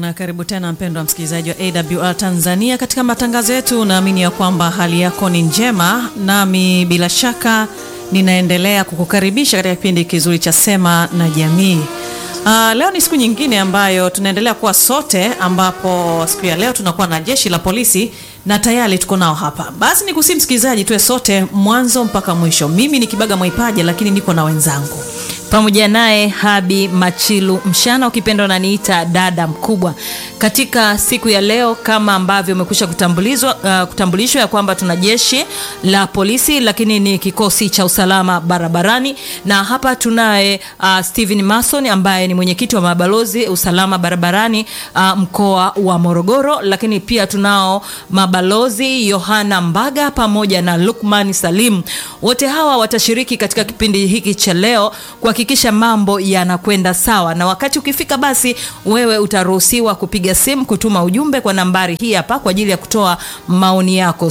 na karibu tena mpendwa msikilizaji wa AWR Tanzania katika matangazo yetu. Naamini ya kwamba hali yako ni njema, nami bila shaka ninaendelea kukukaribisha katika kipindi kizuri cha Sema na Jamii. Uh, leo ni siku nyingine ambayo tunaendelea kuwa sote, ambapo siku ya leo tunakuwa na jeshi la polisi na tayari tuko nao hapa. Basi nikusihi msikilizaji, tuwe sote mwanzo mpaka mwisho. Mimi ni Kibaga Mwaipaja, lakini niko na wenzangu pamoja naye Habi Machilu Mshana, ukipenda unaniita dada mkubwa. Katika siku ya leo kama ambavyo umekwisha kutambulizwa uh, kutambulishwa ya kwamba tuna jeshi la polisi, lakini ni kikosi cha usalama barabarani, na hapa tunaye uh, Steven Mason ambaye ni mwenyekiti wa mabalozi usalama barabarani uh, mkoa wa Morogoro, lakini pia tunao mabalozi Yohana Mbaga pamoja na Lukman Salim. Wote hawa watashiriki katika kipindi hiki cha leo kuhakikisha mambo yanakwenda sawa, na wakati ukifika, basi wewe utaruhusiwa kupiga simu, kutuma ujumbe kwa nambari hii hapa kwa ajili ya kutoa maoni yako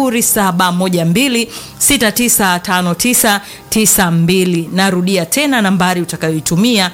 0712695992. Narudia tena nambari utakayoitumia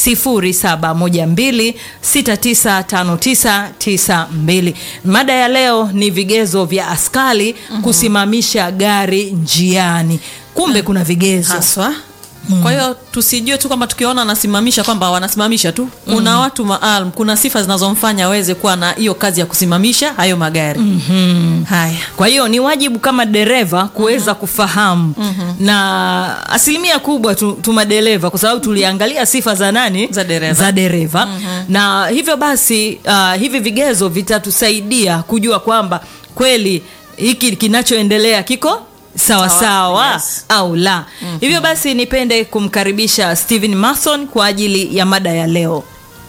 0712695992. Mada ya leo ni vigezo vya askari kusimamisha gari njiani. Kumbe kuna vigezo haswa kwa hiyo tusijue tu kwamba tukiona wanasimamisha kwamba wanasimamisha tu. Kuna mm. watu maalum, kuna sifa zinazomfanya aweze kuwa na hiyo kazi ya kusimamisha hayo magari mm -hmm. Haya, kwa hiyo ni wajibu kama dereva kuweza mm -hmm. kufahamu mm -hmm. na asilimia kubwa tu, tu madereva kwa sababu tuliangalia sifa za nani za dereva, za dereva. Mm -hmm. na hivyo basi uh, hivi vigezo vitatusaidia kujua kwamba kweli hiki kinachoendelea kiko sawa sawa, sawa yes. au la mm -hmm. Hivyo basi nipende kumkaribisha Steven Mason kwa ajili ya mada ya leo.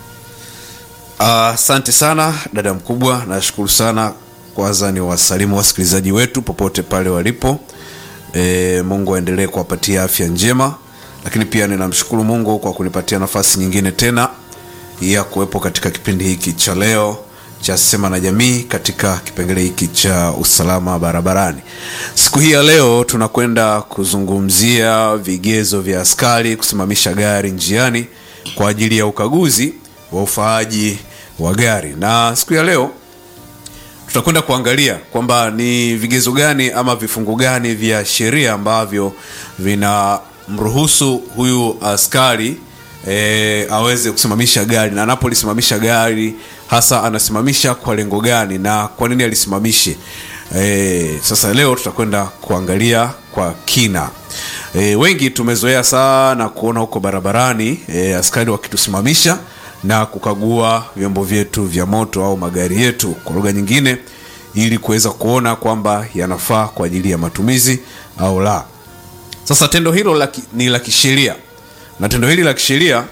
Asante uh, sana dada mkubwa, nashukuru sana kwanza ni wasalimu wasikilizaji wetu popote pale walipo. E, Mungu aendelee kuwapatia afya njema, lakini pia ninamshukuru Mungu kwa kunipatia nafasi nyingine tena ya kuwepo katika kipindi hiki cha leo cha Sema na Jamii katika kipengele hiki cha usalama barabarani. Siku hii ya leo tunakwenda kuzungumzia vigezo vya askari kusimamisha gari njiani kwa ajili ya ukaguzi wa ufaaji wa gari, na siku ya leo tutakwenda kuangalia kwamba ni vigezo gani ama vifungu gani vya sheria ambavyo vinamruhusu huyu askari E, aweze kusimamisha gari na anapolisimamisha gari hasa anasimamisha kwa lengo gani na kwa nini alisimamishe. E, sasa leo tutakwenda kuangalia kwa kina. E, wengi tumezoea sana kuona huko barabarani e, askari wakitusimamisha na kukagua vyombo vyetu vya moto au magari yetu kwa lugha nyingine, ili kuweza kuona kwamba yanafaa kwa ajili ya matumizi au la. Sasa tendo hilo laki, ni la kisheria na tendo hili la kisheria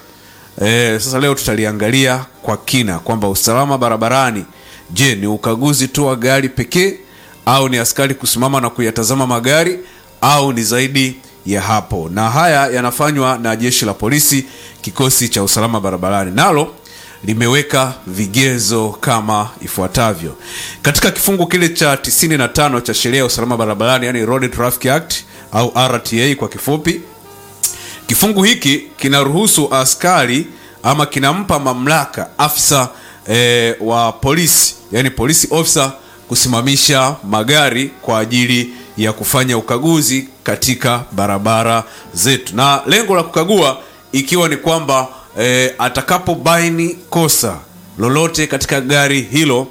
e, sasa leo tutaliangalia kwa kina kwamba usalama barabarani, je, ni ukaguzi tu wa gari pekee au ni askari kusimama na kuyatazama magari au ni zaidi ya hapo? Na haya yanafanywa na jeshi la polisi, kikosi cha usalama barabarani, nalo limeweka vigezo kama ifuatavyo katika kifungu kile cha 95 cha sheria ya usalama barabarani, yani Road Traffic Act au RTA kwa kifupi. Kifungu hiki kinaruhusu askari ama kinampa mamlaka afisa e, wa polisi yani polisi officer kusimamisha magari kwa ajili ya kufanya ukaguzi katika barabara zetu, na lengo la kukagua ikiwa ni kwamba e, atakapobaini kosa lolote katika gari hilo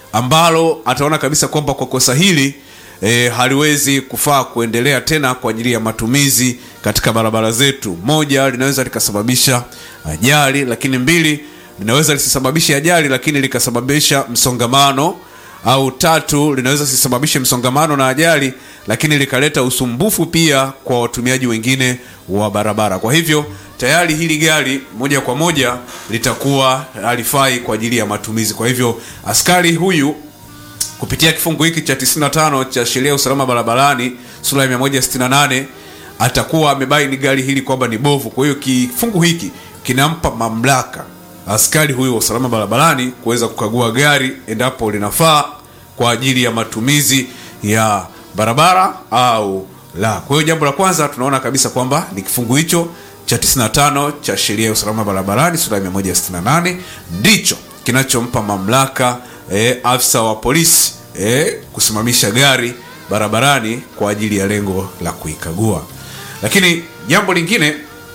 ambalo ataona kabisa kwamba kwa kosa hili E, haliwezi kufaa kuendelea tena kwa ajili ya matumizi katika barabara zetu. Moja, linaweza likasababisha ajali, lakini mbili, linaweza lisisababishe ajali lakini likasababisha msongamano, au tatu, linaweza lisisababishe msongamano na ajali lakini likaleta usumbufu pia kwa watumiaji wengine wa barabara. Kwa hivyo tayari hili gari moja kwa moja litakuwa halifai kwa ajili ya matumizi. Kwa hivyo askari huyu kupitia kifungu hiki cha 95 cha sheria ya usalama barabarani sura ya 168 atakuwa amebaini gari hili kwamba ni bovu. Kwa hiyo kifungu hiki kinampa mamlaka askari huyu wa usalama barabarani kuweza kukagua gari endapo linafaa kwa ajili ya matumizi ya barabara au la. Kwa hiyo jambo la kwanza tunaona kabisa kwamba ni kifungu hicho cha 95 cha sheria ya usalama barabarani sura ya 168 ndicho kinachompa mamlaka eh, afisa wa polisi eh, kusimamisha gari barabarani kwa ajili ya lengo la kuikagua lakini jambo lingine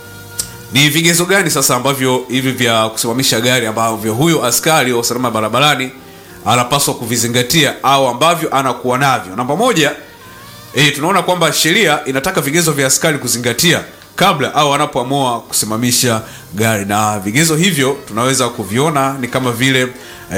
ni vigezo gani sasa ambavyo hivi vya kusimamisha gari ambavyo huyu askari wa usalama barabarani anapaswa kuvizingatia au ambavyo anakuwa navyo namba moja e, tunaona kwamba sheria inataka vigezo vya askari kuzingatia kabla au anapoamua kusimamisha gari na vigezo hivyo tunaweza kuviona ni kama vile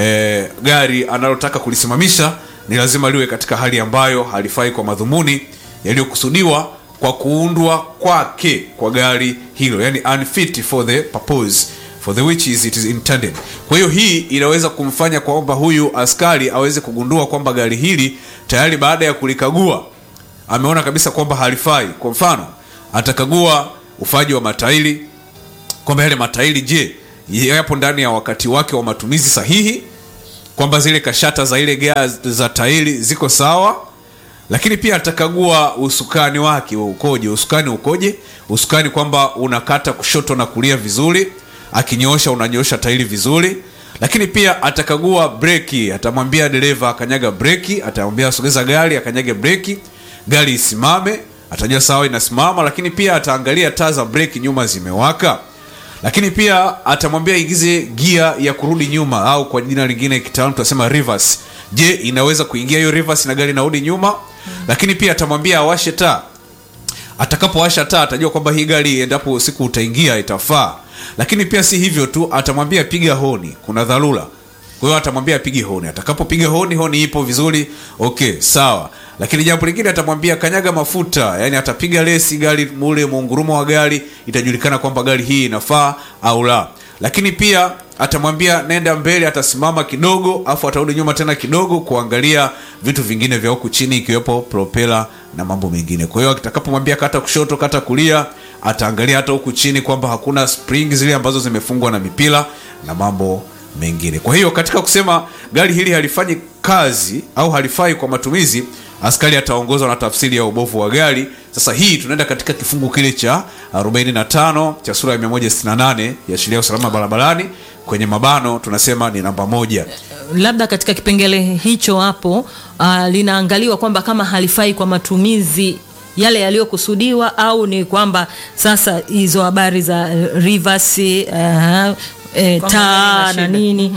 e, gari analotaka kulisimamisha ni lazima liwe katika hali ambayo halifai kwa madhumuni yaliyokusudiwa kwa kuundwa kwake kwa gari hilo yani unfit for the purpose for the which is it is intended kwa hiyo hii inaweza kumfanya kwamba huyu askari aweze kugundua kwamba gari hili tayari baada ya kulikagua ameona kabisa kwamba halifai kwa mfano atakagua ufaji wa matairi kwamba yale matairi je yapo ndani ya wakati wake wa matumizi sahihi kwamba zile kashata za ile gea za tairi ziko sawa lakini pia atakagua usukani wake ukoje usukani ukoje usukani kwamba unakata kushoto na kulia vizuri akinyoosha unanyoosha tairi vizuri lakini pia atakagua breki atamwambia dereva akanyaga breki atamwambia asogeza gari akanyage breki gari isimame atajua sawa inasimama lakini pia ataangalia taa za breki nyuma zimewaka lakini pia atamwambia ingize gia ya kurudi nyuma au kwa jina lingine kitaalamu tunasema reverse je inaweza kuingia hiyo reverse na gari inarudi nyuma lakini pia atamwambia awashe taa atakapowasha taa atajua kwamba hii gari endapo usiku utaingia itafaa lakini pia si hivyo tu atamwambia piga honi kuna dharura kwa hiyo atamwambia apige honi atakapopiga honi honi ipo vizuri okay sawa lakini jambo lingine atamwambia kanyaga mafuta yani atapiga lesi gari mule muungurumo wa gari itajulikana kwamba gari hii inafaa au la lakini pia atamwambia nenda mbele atasimama kidogo afu atarudi nyuma tena kidogo kuangalia vitu vingine vya huku chini ikiwepo propela na mambo mengine kwa hiyo atakapomwambia kata kushoto kata kulia ataangalia hata huku chini kwamba hakuna spring zile ambazo zimefungwa na mipira na mambo mengine kwa hiyo katika kusema gari hili halifanyi kazi au halifai kwa matumizi askari ataongozwa na tafsiri ya ubovu wa gari sasa hii tunaenda katika kifungu kile cha 45 cha sura ya 168 ya sheria ya usalama barabarani kwenye mabano tunasema ni namba moja labda katika kipengele hicho hapo uh, linaangaliwa kwamba kama halifai kwa matumizi yale yaliyokusudiwa au ni kwamba sasa hizo habari za uh, reverse uh, e, Kwamba taa halina na shida. nini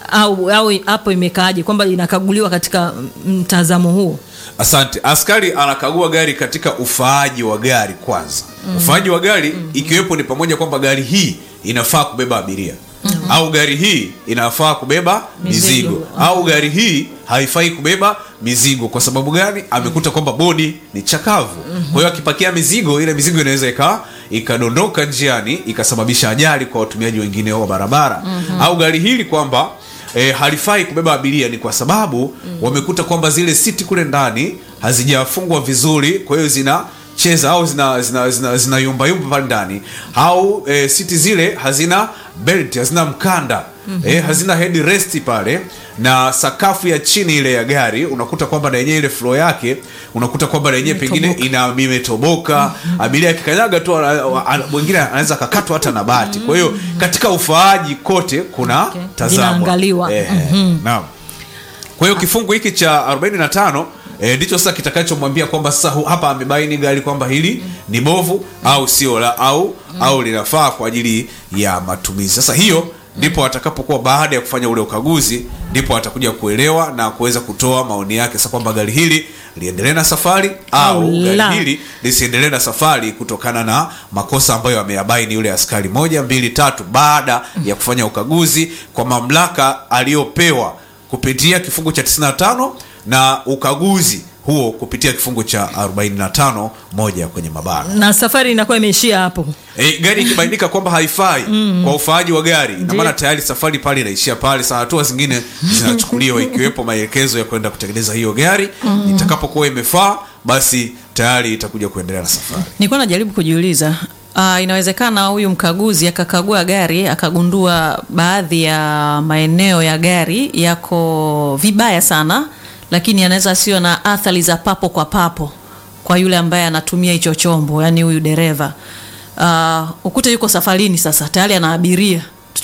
au au hapo imekaaje kwamba inakaguliwa katika mtazamo huo asante askari anakagua gari katika ufaaji wa gari kwanza mm. ufaaji wa gari mm. ikiwepo ni pamoja kwamba gari hii inafaa kubeba abiria mm. au gari hii inafaa kubeba mizigo, Mizigo. au gari hii haifai kubeba mizigo kwa sababu gani amekuta kwamba bodi ni chakavu kwa hiyo akipakia mizigo ile mizigo inaweza ika ikadondoka njiani ikasababisha ajali kwa watumiaji wengine wa barabara au gari hili kwamba e, halifai kubeba abiria ni kwa sababu wamekuta kwamba zile siti kule ndani hazijafungwa vizuri kwa hiyo zina cheza au zina zina zina, zina yumba yumba pale ndani au e, siti zile hazina belt hazina mkanda mm-hmm. e, hazina headrest pale na sakafu ya chini ile ya gari unakuta kwamba na yenyewe ile floor yake unakuta kwamba na yenyewe pengine ina imetoboka abiria akikanyaga tu ana- ana- mwingine anaweza akakatwa hata na bati kwa hiyo katika ufaaji kote kuna Okay. tazamwa Vinaangaliwa. Eh, naam kwa hiyo kifungu hiki cha 45 eh, ndicho sasa kitakachomwambia kwamba sasa hu- hapa amebaini gari kwamba hili ni bovu au sio la au au linafaa kwa ajili ya matumizi sasa hiyo ndipo atakapokuwa baada ya kufanya ule ukaguzi ndipo atakuja kuelewa na kuweza kutoa maoni yake sasa kwamba gari hili liendelee na safari au Au la. gari hili lisiendelee na safari kutokana na makosa ambayo ameyabaini yule askari moja mbili tatu baada ya kufanya ukaguzi kwa mamlaka aliyopewa kupitia kifungu cha 95 na ukaguzi huo kupitia kifungu cha 45 moja kwenye mabara na safari inakuwa imeishia hapo e, gari ikibainika kwamba haifai kwa ufaaji wa gari ina maana tayari safari pale inaishia pale saa hatua zingine zinachukuliwa ikiwepo maelekezo ya kwenda kutengeneza hiyo gari itakapokuwa imefaa basi tayari itakuja kuendelea na safari nilikuwa najaribu kujiuliza uh, inawezekana huyu mkaguzi akakagua gari akagundua baadhi ya maeneo ya gari yako vibaya sana lakini anaweza sio na athari za papo kwa papo kwa yule ambaye anatumia hicho chombo yani huyu dereva uh, ukute yuko safarini sasa tayari ana abiria tuchukue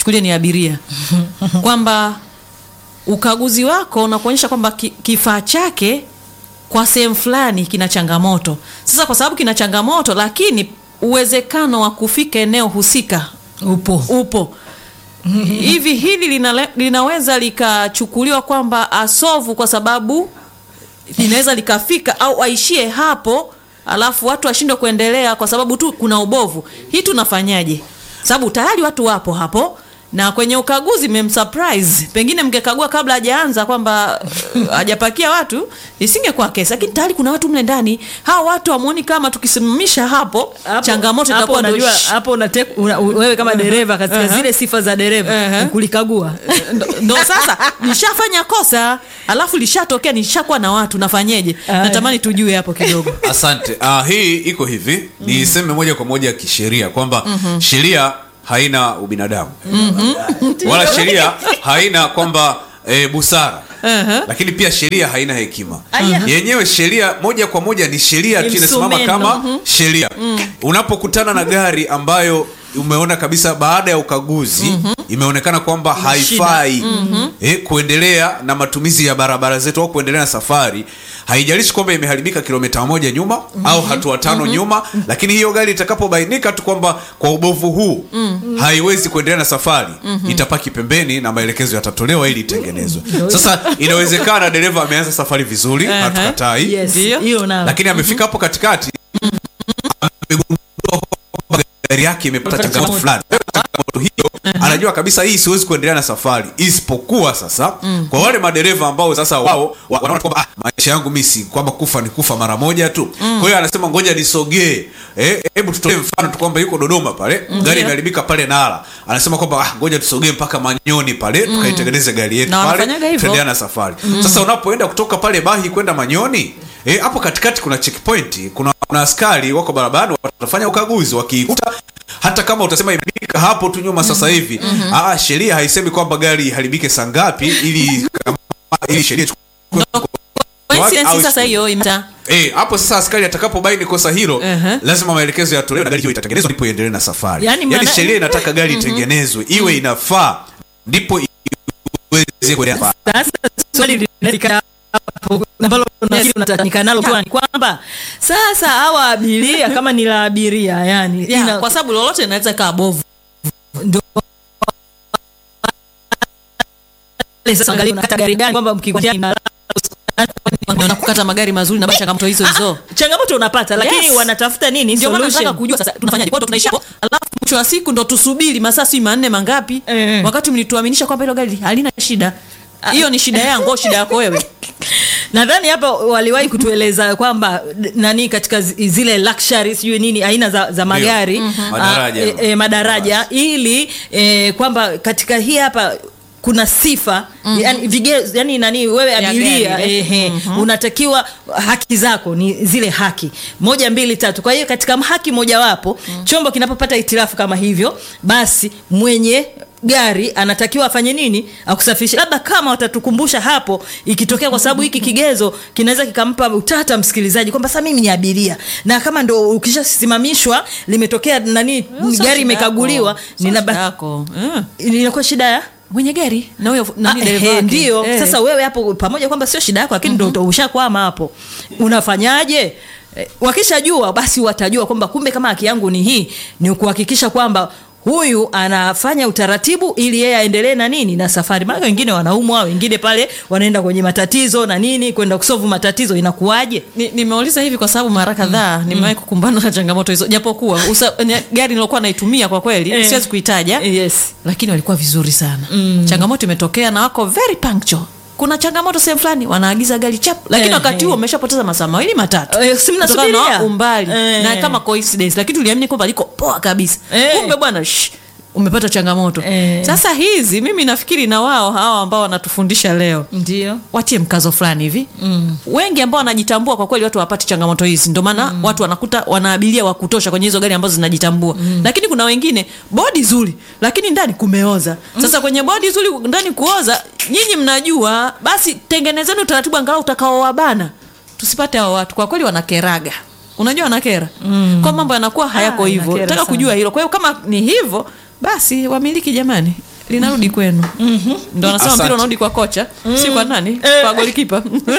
tuchukulie ni abiria kwamba ukaguzi wako unakuonyesha kwamba ki, kifaa chake kwa sehemu fulani kina changamoto sasa kwa sababu kina changamoto lakini uwezekano wa kufika eneo husika upo upo hivi hili linale, linaweza likachukuliwa kwamba asovu kwa sababu linaweza likafika au aishie hapo alafu watu washindwe kuendelea kwa sababu tu kuna ubovu hii tunafanyaje sababu tayari watu wapo hapo na kwenye ukaguzi mmemsurprise pengine mngekagua kabla hajaanza kwamba uh, hajapakia watu isingekuwa kesi lakini tayari kuna watu mle ndani hawa watu hamuoni kama tukisimamisha hapo, Hapo- changamoto hapo itakuwa ndio unajua shh. hapo unate- una, wewe kama dereva katika Uh-huh. zile sifa za dereva Uh-huh. ni kulikagua ndo, ndo sasa nishafanya kosa alafu lishatokea nishakuwa na watu nafanyeje Aya. natamani tujue hapo kidogo asante uh, hii iko hivi niseme moja kwa moja kisheria kwamba sheria haina ubinadamu wala sheria haina kwamba e, busara lakini pia sheria haina hekima Aya. yenyewe sheria moja kwa moja ni sheria tu Ni inasimama msumeno. kama sheria unapokutana na gari ambayo umeona kabisa baada ya ukaguzi imeonekana kwamba haifai eh, kuendelea na matumizi ya barabara zetu au kuendelea na safari haijalishi kwamba imeharibika kilomita moja nyuma au hatua tano nyuma lakini hiyo gari itakapobainika tu kwamba kwa ubovu huu haiwezi kuendelea na safari itapaki pembeni na maelekezo yatatolewa ili itengenezwe sasa inawezekana dereva ameanza safari vizuri Aha. hatukatai yes Ndio. hiyo na lakini amefika hapo katikati amegundua kwamba gari yake imepata changamoto fulani changamoto hiyo anajua kabisa hii siwezi kuendelea na safari isipokuwa sasa kwa wale madereva ambao sasa wao wa- wanaona kwamba ah, maisha yangu mi si kwamba kufa ni kufa mara moja tu kwa hiyo anasema ngoja nisogee Eh, hebu tutolee mfano tu kwamba yuko dodoma pale gari imeharibika pale nala anasema kwamba ah, ngoja tusogee mpaka manyoni pale tukaitengeneze gari yetu Na pale wanafanyaga hivyo. tuendelea na safari sasa unapoenda kutoka pale bahi kwenda manyoni eh, hapo katikati kuna checkpoint kuna, kuna askari wako barabarani watafanya ukaguzi wakiikuta hata kama utasema imeharibika hapo tu nyuma sasa hivi ah, sheria haisemi kwamba gari iharibike saa ngapi ili kama- ili sheria ichukue Coincidence au- sasa hiyo imta Eh, hapo sasa askari atakapobaini kosa hilo Uh-huh. lazima maelekezo yatolewe na gari hiyo itatengenezwa ndipo iendelee na safari Yaani yaani, maana- sheria inataka gari itengenezwe iwe inafaa ndipo iweze kuendelea sasa swali linalika hapo ambalo nafikiri unataka nalo kwa ni kwamba sasa hawa abiria kama ni la abiria yani yeah, ina- kwa sababu lolote linaweza kaa bovu ndio sasa angalia unakata gari gani kwamba mkikutana ina na kukata magari mazuri na bado changamoto hizo hizo changamoto unapata lakini Yes. wanatafuta nini ndio maana solution nataka kujua sasa tunafanyaje kwa hiyo tunaishia hapo alafu mwisho wa siku ndo tusubiri masaa si manne mangapi Eh. wakati mlituaminisha kwamba hilo gari halina shida hiyo ni shida yangu au shida yako wewe nadhani hapa waliwahi kutueleza kwamba d- nani katika zi- zile luxury sijui nini aina za, za magari Madaraja. ah, e, e, madaraja ili e, kwamba katika hii hapa kuna sifa yani, vigezo yani nani wewe Ya abiria gari, eh. ehe, unatakiwa haki zako ni zile haki moja mbili tatu kwa hiyo katika haki mojawapo chombo kinapopata itilafu kama hivyo basi mwenye gari anatakiwa afanye nini akusafirishe labda kama watatukumbusha hapo ikitokea kwa sababu hiki kigezo kinaweza kikampa utata msikilizaji kwamba sasa mimi ni abiria na kama ndo ukishasimamishwa limetokea nani Sio shida gari imekaguliwa yako. Sio ninaba- shida yako Eh. inakuwa shida ya mwenye gari na huyo nani Ah, dereva ehe, wake. ndio Eh. sasa wewe hapo pamoja kwamba sio shida yako lakini ndo mm ushakwama hapo unafanyaje Eh, wakishajua basi watajua kwamba kumbe kama haki yangu ni hii ni kuhakikisha kwamba huyu anafanya utaratibu ili yeye aendelee na nini na safari maana wengine wanaumwa wengine pale wanaenda kwenye matatizo na nini kwenda kusovu matatizo inakuwaje Ni- nimeuliza hivi kwa sababu mara kadhaa nimewahi kukumbana na changamoto hizo japokuwa usa- ni- gari nilokuwa naitumia kwa kweli Eh. siwezi kuitaja yes lakini walikuwa vizuri sana changamoto imetokea na wako very punctual kuna changamoto sehemu fulani wanaagiza gari chap lakini Eh, wakati eh. huo umeshapoteza masaa mawili matatu Eh, si mnasubiria? Kutokana na umbali Eh. na kama coincidence lakini tuliamini kwamba liko poa kabisa Eh. kumbe bwana shh, umepata changamoto Eh. sasa hizi mimi nafikiri na wao hawa ambao wanatufundisha leo ndio watie mkazo fulani hivi mm. wengi ambao wanajitambua kwa kweli watu wapati changamoto hizi ndio maana mm. watu wanakuta wanaabiria wa kutosha kwenye hizo gari ambazo zinajitambua mm. lakini kuna wengine bodi zuri lakini ndani kumeoza sasa kwenye bodi zuri ndani kuoza nyinyi mnajua basi tengenezeni utaratibu angalau utakaowabana tusipate hao watu kwa kweli wanakeraga unajua wanakera mm. kwa mambo yanakuwa hayako Ah, hivyo inakera nataka sana. kujua hilo kwa hiyo kama ni hivyo basi wamiliki jamani linarudi kwenu ndo anasema Asante. mpira unarudi kwa kocha si kwa nani kwa golikipa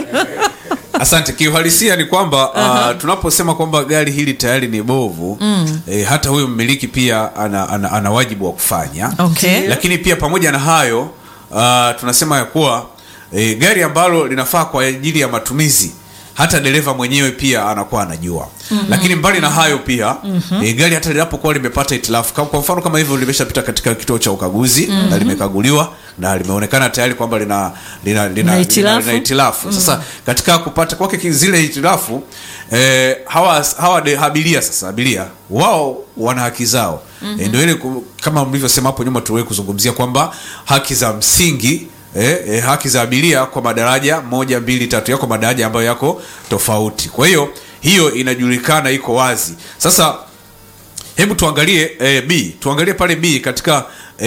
asante kiuhalisia ni kwamba uh, tunaposema kwamba gari hili tayari ni bovu mm. eh, hata huyu mmiliki pia ana, ana, ana wajibu wa kufanya Okay. lakini pia pamoja na hayo uh, tunasema ya kuwa eh, gari ambalo linafaa kwa ajili ya matumizi hata dereva mwenyewe pia anakuwa anajua mm-hmm. lakini mbali na hayo pia mm-hmm. e, gari hata linapokuwa limepata itilafu kama- kwa mfano kama hivyo limeshapita katika kituo cha ukaguzi mm-hmm. na limekaguliwa na limeonekana tayari kwamba lina lina, lina, Na lina, hitilafu. lina hitilafu sasa katika kupata kwake ki- zile hitilafu eh, hawa hawa de, abiria sasa abiria wao wana haki zao mm-hmm. eh, ndio ile ku- kama mlivyosema hapo nyuma tuliwahi kuzungumzia kwamba haki za msingi Eh, eh, haki za abiria kwa madaraja moja mbili tatu yako madaraja ambayo yako tofauti kwa hiyo hiyo inajulikana iko wazi sasa hebu tuangalie eh, b tuangalie pale b katika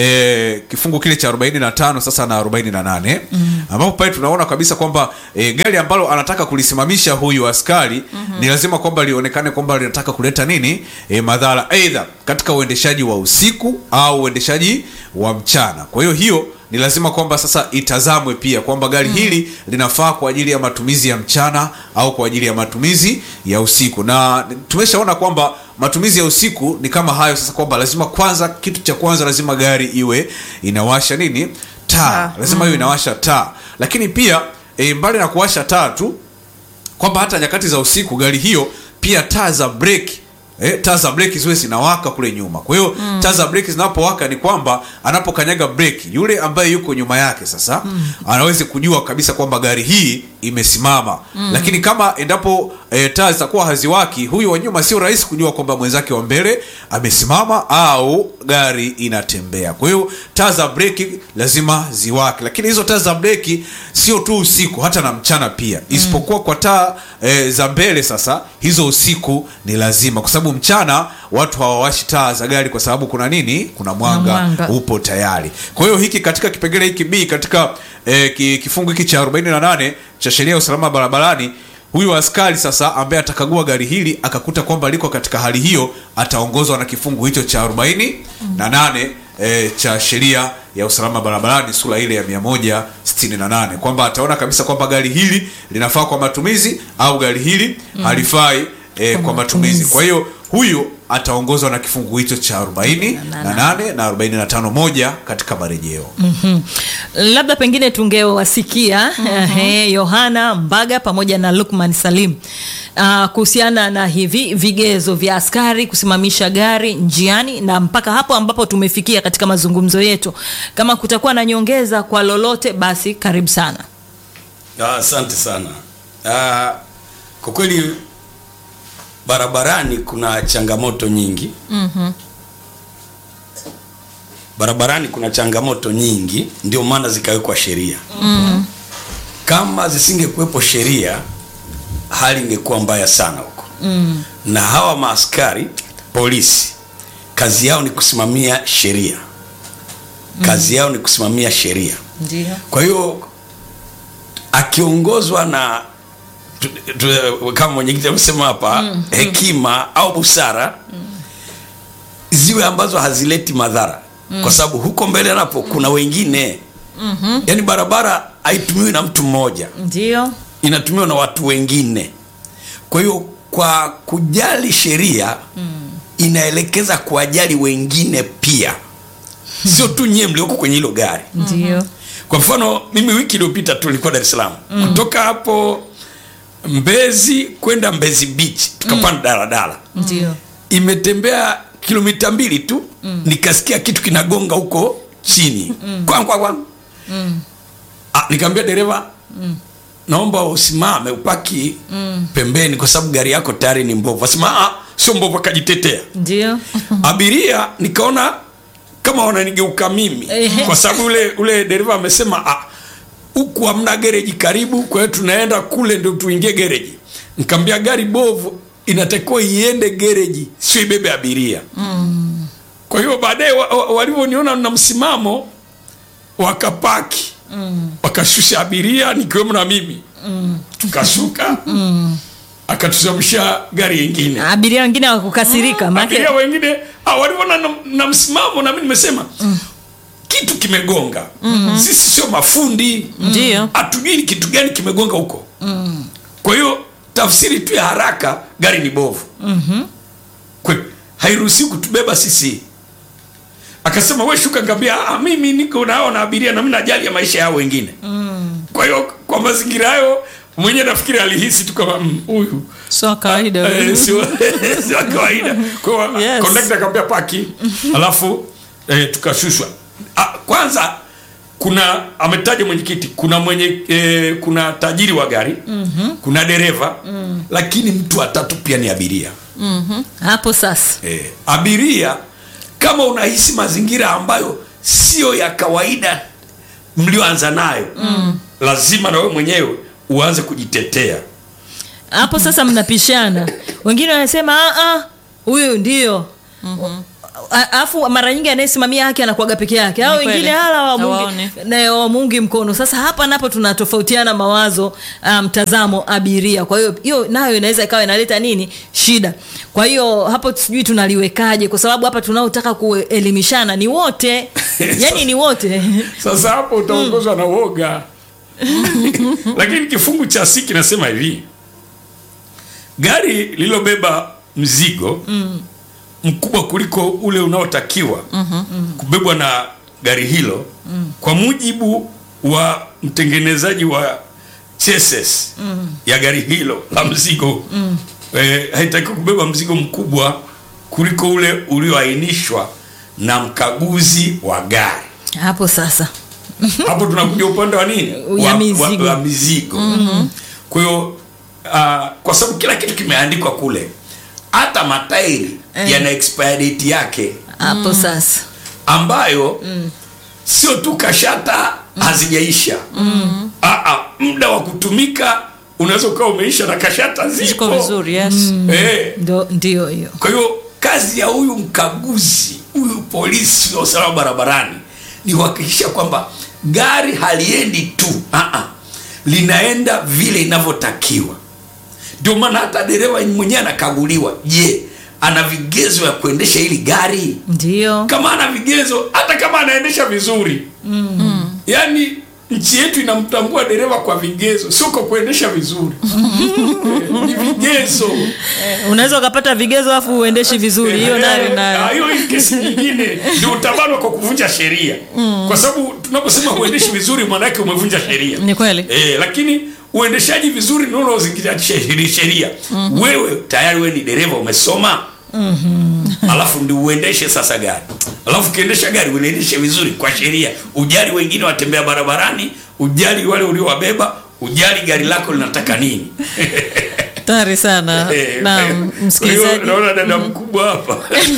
eh, kifungu kile cha 45 sasa na 48 mm. ambapo pale tunaona kabisa kwamba eh, gari ambalo anataka kulisimamisha huyu askari mm-hmm. ni lazima kwamba lionekane kwamba linataka kuleta nini eh, madhara aidha katika uendeshaji wa usiku au uendeshaji wa mchana kwa hiyo hiyo ni lazima kwamba sasa itazamwe pia kwamba gari mm. hili linafaa kwa ajili ya matumizi ya mchana au kwa ajili ya matumizi ya usiku na tumeshaona kwamba matumizi ya usiku ni kama hayo sasa kwamba lazima kwanza kitu cha kwanza lazima gari iwe inawasha nini taa lazima iwe inawasha taa lakini pia e, mbali na kuwasha taa tu kwamba hata nyakati za usiku gari hiyo pia taa za breki Eh, taa za breki ziwe zinawaka kule nyuma kwa hiyo mm. taa za breki zinapowaka ni kwamba anapokanyaga breki yule ambaye yuko nyuma yake sasa mm. anaweze kujua kabisa kwamba gari hii imesimama mm. lakini kama endapo eh, taa zitakuwa haziwaki huyu wa nyuma sio rahisi kujua kwamba mwenzake wa mbele amesimama au gari inatembea kwa hiyo taa za breki lazima ziwake lakini hizo taa za breki sio tu usiku hata na mchana pia isipokuwa kwa taa e, za mbele sasa hizo usiku ni lazima kwa sababu mchana watu hawawashi taa za gari kwa sababu kuna nini kuna mwanga, mwanga. upo tayari kwa hiyo hiki katika kipengele hiki b katika e, ki, kifungu hiki cha 48 cha sheria ya usalama barabarani huyu askari sasa ambaye atakagua gari hili akakuta kwamba liko katika hali hiyo ataongozwa na kifungu hicho cha 48 na nane e, cha sheria ya usalama barabarani sura ile ya 168 kwamba ataona kabisa kwamba gari hili linafaa kwa matumizi au gari hili halifai e, kwa matumizi kwa hiyo huyu ataongozwa na kifungu hicho cha 40 na 8 na 45 moja katika marejeo Mhm. labda pengine tungewasikia eh, yohana mbaga pamoja na lukman salim uh, kuhusiana na hivi vigezo vya askari kusimamisha gari njiani na mpaka hapo ambapo tumefikia katika mazungumzo yetu kama kutakuwa na nyongeza kwa lolote basi karibu sana Ah, Asante sana. Ah, Kwa kweli barabarani kuna changamoto nyingi. Barabarani kuna changamoto nyingi, ndio maana zikawekwa sheria. Kama zisingekuwepo sheria, hali ingekuwa mbaya sana huko. Na hawa maaskari polisi, kazi yao ni kusimamia sheria. Kazi yao ni kusimamia sheria. ndio Kwa hiyo akiongozwa na tu, tu, kama mwenyekiti amesema hapa mm, hekima au busara mm. ziwe ambazo hazileti madhara mm. kwa sababu huko mbele napo kuna wengine mm-hmm. yaani barabara haitumiwi na mtu mmoja ndio inatumiwa na watu wengine kwa hiyo kwa kujali sheria mm. inaelekeza kuwajali wengine pia sio tu nyie mlioko kwenye hilo gari ndio kwa mfano mimi wiki iliyopita tu nilikuwa dar es salaam mm. kutoka hapo mbezi kwenda mbezi beach tukapanda mm. daladala ndio imetembea kilomita mbili tu mm. nikasikia kitu kinagonga huko chini mm. kwang, kwang, kwang. Mm. Ah, nikaambia dereva mm. naomba usimame upaki mm. pembeni kwa sababu gari yako tayari ni mbovu asema "Ah, sio mbovu akajitetea ndio abiria nikaona kama wananigeuka mimi Ehe. kwa sababu ule ule dereva amesema "Ah, huku hamna gereji karibu kwa hiyo tunaenda kule ndio tuingie gereji nikamwambia gari bovu inatakiwa iende gereji sio ibebe abiria mm. kwa hiyo baadaye wa, wa, walivyoniona na msimamo wakapaki mm. wakashusha abiria nikiwemo na mimi mm. tukashuka mm. akatusimamisha gari ingine abiria wengine wakukasirika maana abiria wengine ah, walivyoona na, na msimamo na mimi nimesema kitu kimegonga mm-hmm. sisi sio mafundi Ndiyo. hatujui ni kitu gani kimegonga huko mm. kwa hiyo tafsiri tu ya haraka gari ni bovu mm-hmm. hairuhusi kutubeba sisi akasema we shuka ngambia "Ah, mimi niko nao na abiria na mi najali ya maisha yao wengine mm. kwa hiyo kwa mazingira hayo mwenyewe nafikiri alihisi tu kama "Mm, huyu sio kawaida Eh, sio sio kawaida kwa hiyo Yes. conductor akamwambia paki alafu eh, tukashushwa ah, kwanza kuna ametaja mwenyekiti kuna mwenye eh, kuna tajiri wa gari mm-hmm. kuna dereva mm. lakini mtu watatu pia ni abiria hapo sasa eh, abiria kama unahisi mazingira ambayo sio ya kawaida mlioanza nayo mm. lazima na wewe mwenyewe uanze kujitetea hapo sasa mnapishana wengine wanasema "Ah, ah, huyu ndio A- alafu mara nyingi anayesimamia haki anakuaga peke yake au Ni kweli. wengine hala Hawaoni. wamungi, na wamungi mkono sasa hapa napo tunatofautiana mawazo ah, mtazamo abiria kwa hiyo hiyo nayo inaweza ikawa inaleta nini shida kwa hiyo hapo sijui tunaliwekaje kwa sababu hapa tunaotaka kuelimishana ni wote yani ni wote sasa hapo utaongozwa na woga lakini kifungu cha si kinasema hivi gari lililobeba mzigo mm. mkubwa kuliko ule unaotakiwa mm-hmm. kubebwa na gari hilo mm. kwa mujibu wa mtengenezaji wa cheses mm. ya gari hilo la mzigo mm. eh, haitakiwi kubeba mzigo mkubwa kuliko ule ulioainishwa na mkaguzi wa gari hapo sasa hapo tunakuja upande wa nini Ya wa, mizigo. wa, wa mizigo mm-hmm. kwa hiyo uh, kwa sababu kila kitu kimeandikwa kule hata matairi Eh. yana expire date yake hapo sasa ambayo mm. sio tu kashata hazijaisha mm. Aa, muda wa kutumika unaweza ukawa umeisha na kashata ziko zipo vizuri yes eh, ndo ndio hiyo kwa hiyo kazi ya huyu mkaguzi huyu polisi wa usalama barabarani ni kuhakikisha kwamba gari haliendi tu uh-uh. linaenda vile inavyotakiwa ndio maana hata dereva mwenyewe anakaguliwa je ana vigezo ya kuendesha hili gari ndio kama ana vigezo hata kama anaendesha vizuri mm. yaani nchi yetu inamtambua dereva kwa vigezo sio kwa kuendesha vizuri Eh, ni vigezo unaweza ukapata vigezo afu uendeshi vizuri hiyo nayo Eh, ah, nayo hiyo hii kesi nyingine ndio utabanwa kwa kuvunja sheria kwa sababu tunaposema uendeshi vizuri maanake umevunja sheria ni kweli eh, lakini uendeshaji vizuri ndio unaozingatia she- sheria wewe tayari wewe ni dereva umesoma alafu ndi uendeshe sasa gari alafu ukiendesha gari uliendeshe vizuri kwa sheria ujali wengine watembea barabarani ujali wale uliowabeba ujali gari lako linataka nini tayari sana Eh, na kwa hiyo msikilizaji naona dada mkubwa hapa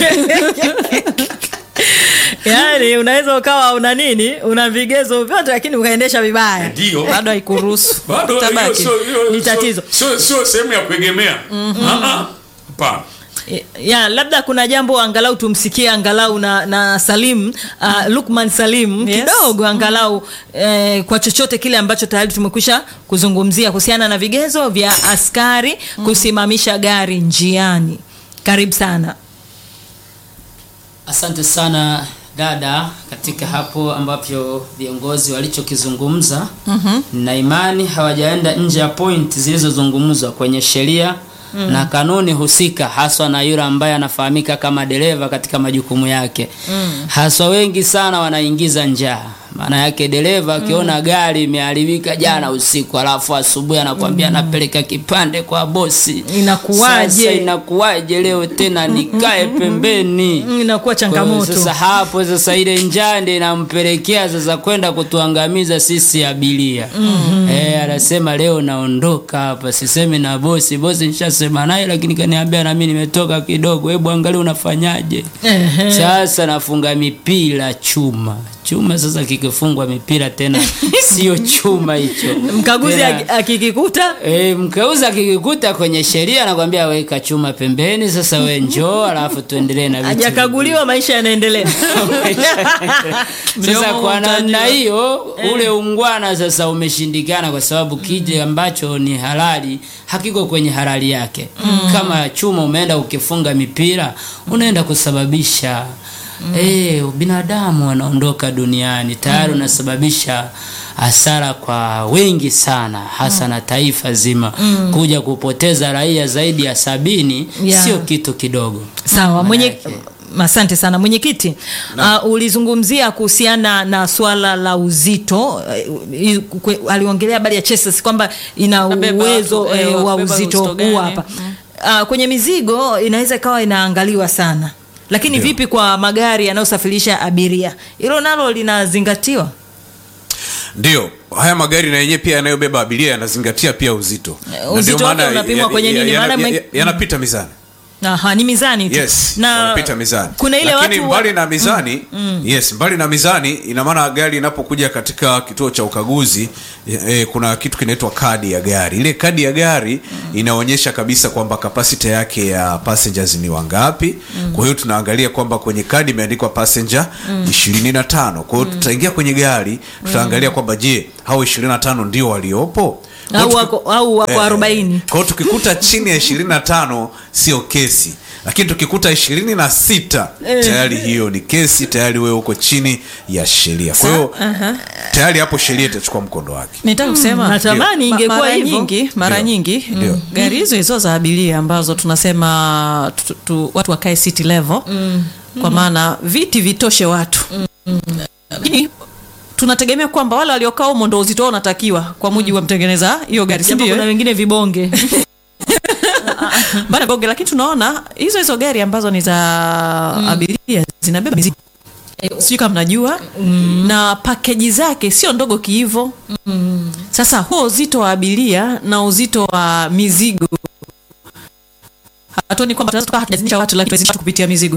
yaani unaweza ukawa una nini una vigezo vyote lakini ukaendesha vibaya ndio bado haikuruhusu bado hiyo Tabaki. sio- hiyo- Ni sio- tatizo. sio sio sehemu ya kuegemea Ah, ah. hapana ya labda kuna jambo angalau tumsikie angalau na, na salim uh, lukman salim Yes. kidogo angalau eh, kwa chochote kile ambacho tayari tumekwisha kuzungumzia kuhusiana na vigezo vya askari kusimamisha gari njiani karibu sana Asante sana dada, katika hapo ambapo viongozi walichokizungumza mm-hmm. na imani hawajaenda nje ya point zilizozungumzwa kwenye sheria mm. na kanuni husika, haswa na yule ambaye anafahamika kama dereva katika majukumu yake mm. haswa wengi sana wanaingiza njaa maana yake dereva akiona gari imeharibika jana usiku alafu asubuhi anakwambia anapeleka kipande kwa bosi Inakuwaje? Sasa inakuwaje leo tena nikae pembeni Mm, inakuwa kwa hiyo changamoto Sasa hapo sasa ile njaa ndio inampelekea sasa kwenda kutuangamiza sisi abiria. Mm-hmm. Eh, anasema leo naondoka hapa, sisemi na bosi. Bosi nishasema naye lakini kaniambia na mimi nimetoka kidogo. Hebu angalia unafanyaje. Ehe. Sasa nafunga mipira chuma. Chuma sasa kikifungwa mipira tena sio chuma hicho. mkaguzi Tena- aki- akikikuta E, mkeuza akikikuta kwenye sheria anakwambia weka chuma pembeni, sasa we njoo, alafu tuendelee na vitu hajakaguliwa maisha yanaendelea sasa Mdomo kwa namna utajua. hiyo ule ungwana sasa umeshindikana kwa sababu kile ambacho ni halali hakiko kwenye halali yake kama chuma umeenda ukifunga mipira unaenda kusababisha eh, binadamu wanaondoka duniani tayari unasababisha hasara kwa wengi sana hasa na taifa zima kuja kupoteza raia zaidi ya sabini Yeah. sio kitu kidogo sawa mwenye Manake- asante sana mwenyekiti uh, ulizungumzia kuhusiana na swala la uzito uh, i- kwe- aliongelea habari ya chesis kwamba ina Nabeba uwezo watu, eh, eh, wa kubeba uzito uzito gani? huu hapa uh, kwenye mizigo inaweza ikawa inaangaliwa sana lakini Ndio. vipi kwa magari yanayosafirisha abiria hilo nalo linazingatiwa ndio haya magari na yenyewe pia yanayobeba abiria yanazingatia pia uzito Eh, Na uzito ndio wake maana unapimwa ya- kwenye ya- nini? yana- Maana ya- me- ya- yanapita mizani Aha, ni mizani tu yes na wanapita mizani kuna ile lakini watu mbali na mizani yes mbali na mizani ina maana gari inapokuja katika kituo cha ukaguzi eh, kuna kitu kinaitwa kadi ya gari ile kadi ya gari inaonyesha kabisa kwamba kapasiti yake ya passengers ni wangapi kwa hiyo tunaangalia kwamba kwenye kadi imeandikwa passenger ishirini na tano kwa hiyo tutaingia kwenye gari tutaangalia kwamba je hao ishirini na tano ndio waliopo Kwa au hiyo wako, tuki- au wako Eh, arobaini kwa hiyo tukikuta chini ya ishirini na tano sio kesi lakini tukikuta ishirini na sita tayari hiyo ni kesi tayari wewe uko chini ya sheria kwa hiyo tayari hapo sheria itachukua mkondo wake nitaka kusema natamani Ma- ingekuwa mara hivyo. nyingi mara Ndio. nyingi Ndio. gari hizo hizo za abiria ambazo tunasema tu, tu, watu wakae city level kwa maana viti vitoshe watu lakini tunategemea kwamba wale waliokaa humo ndo uzito wao unatakiwa kwa mujibu wa mtengeneza hiyo gari si japo ndio kuna wengine vibonge bana bonge lakini tunaona hizo hizo gari ambazo ni za abiria zinabeba mizigo sijui kama mnajua na pakeji zake sio ndogo kihivo sasa huo uzito wa abiria na uzito wa mizigo hatuoni kwamba tunaweza tukawa hatujazinisha watu lakini tunazinisha watu kupitia mizigo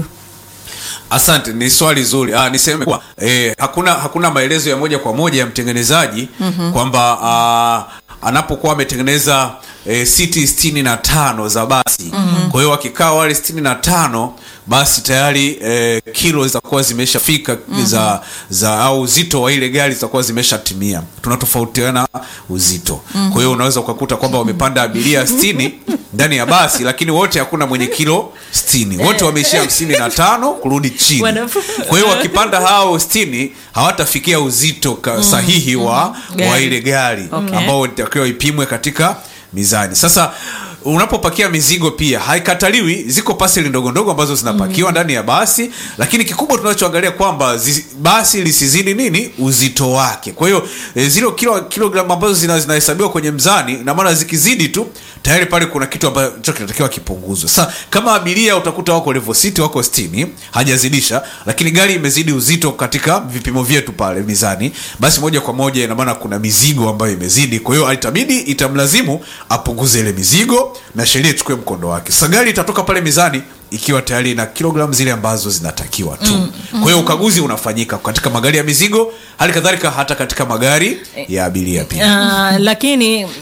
asante ni swali zuri ah, niseme kuwa eh, hakuna hakuna maelezo ya moja kwa moja ya mtengenezaji mm-hmm. kwamba ah, anapokuwa ametengeneza eh, siti sitini na tano za basi mm-hmm. kwa hiyo wakikaa wale sitini na tano basi tayari eh, kilo zitakuwa zimeshafika mm-hmm. za, za au uzito wa ile gari zitakuwa zimeshatimia tunatofautiana uzito mm-hmm. kwa hiyo unaweza ukakuta kwamba wamepanda abiria sitini ndani ya basi lakini wote hakuna mwenye kilo sitini wote wameishia hamsini na tano kurudi chini Wanafu- kwa hiyo wakipanda hao sitini hawatafikia uzito ka, sahihi wa, wa Gari. ile gari Okay. ambao itakiwa ipimwe katika mizani sasa unapopakia mizigo pia haikataliwi ziko paseli ndogo ndogo ambazo zinapakiwa ndani ya basi lakini kikubwa tunachoangalia kwamba zi, basi lisizidi nini uzito wake kwa hiyo e, zile kilo kilogramu ambazo zina- zinahesabiwa kwenye mzani na maana zikizidi tu tayari pale kuna kitu ambacho kinatakiwa kipunguzwe sasa kama abiria utakuta wako level city wako 60 hajazidisha lakini gari imezidi uzito katika vipimo vyetu pale mizani basi moja kwa moja ina maana kuna mizigo ambayo imezidi kwa hiyo itabidi itamlazimu apunguze ile mizigo na sheria ichukue mkondo wake sasa gari itatoka pale mizani ikiwa tayari na kilogramu zile ambazo zinatakiwa tu mm, kwa hiyo ukaguzi unafanyika katika magari ya mizigo hali kadhalika hata katika magari ya abiria pia Uh, lakini uh,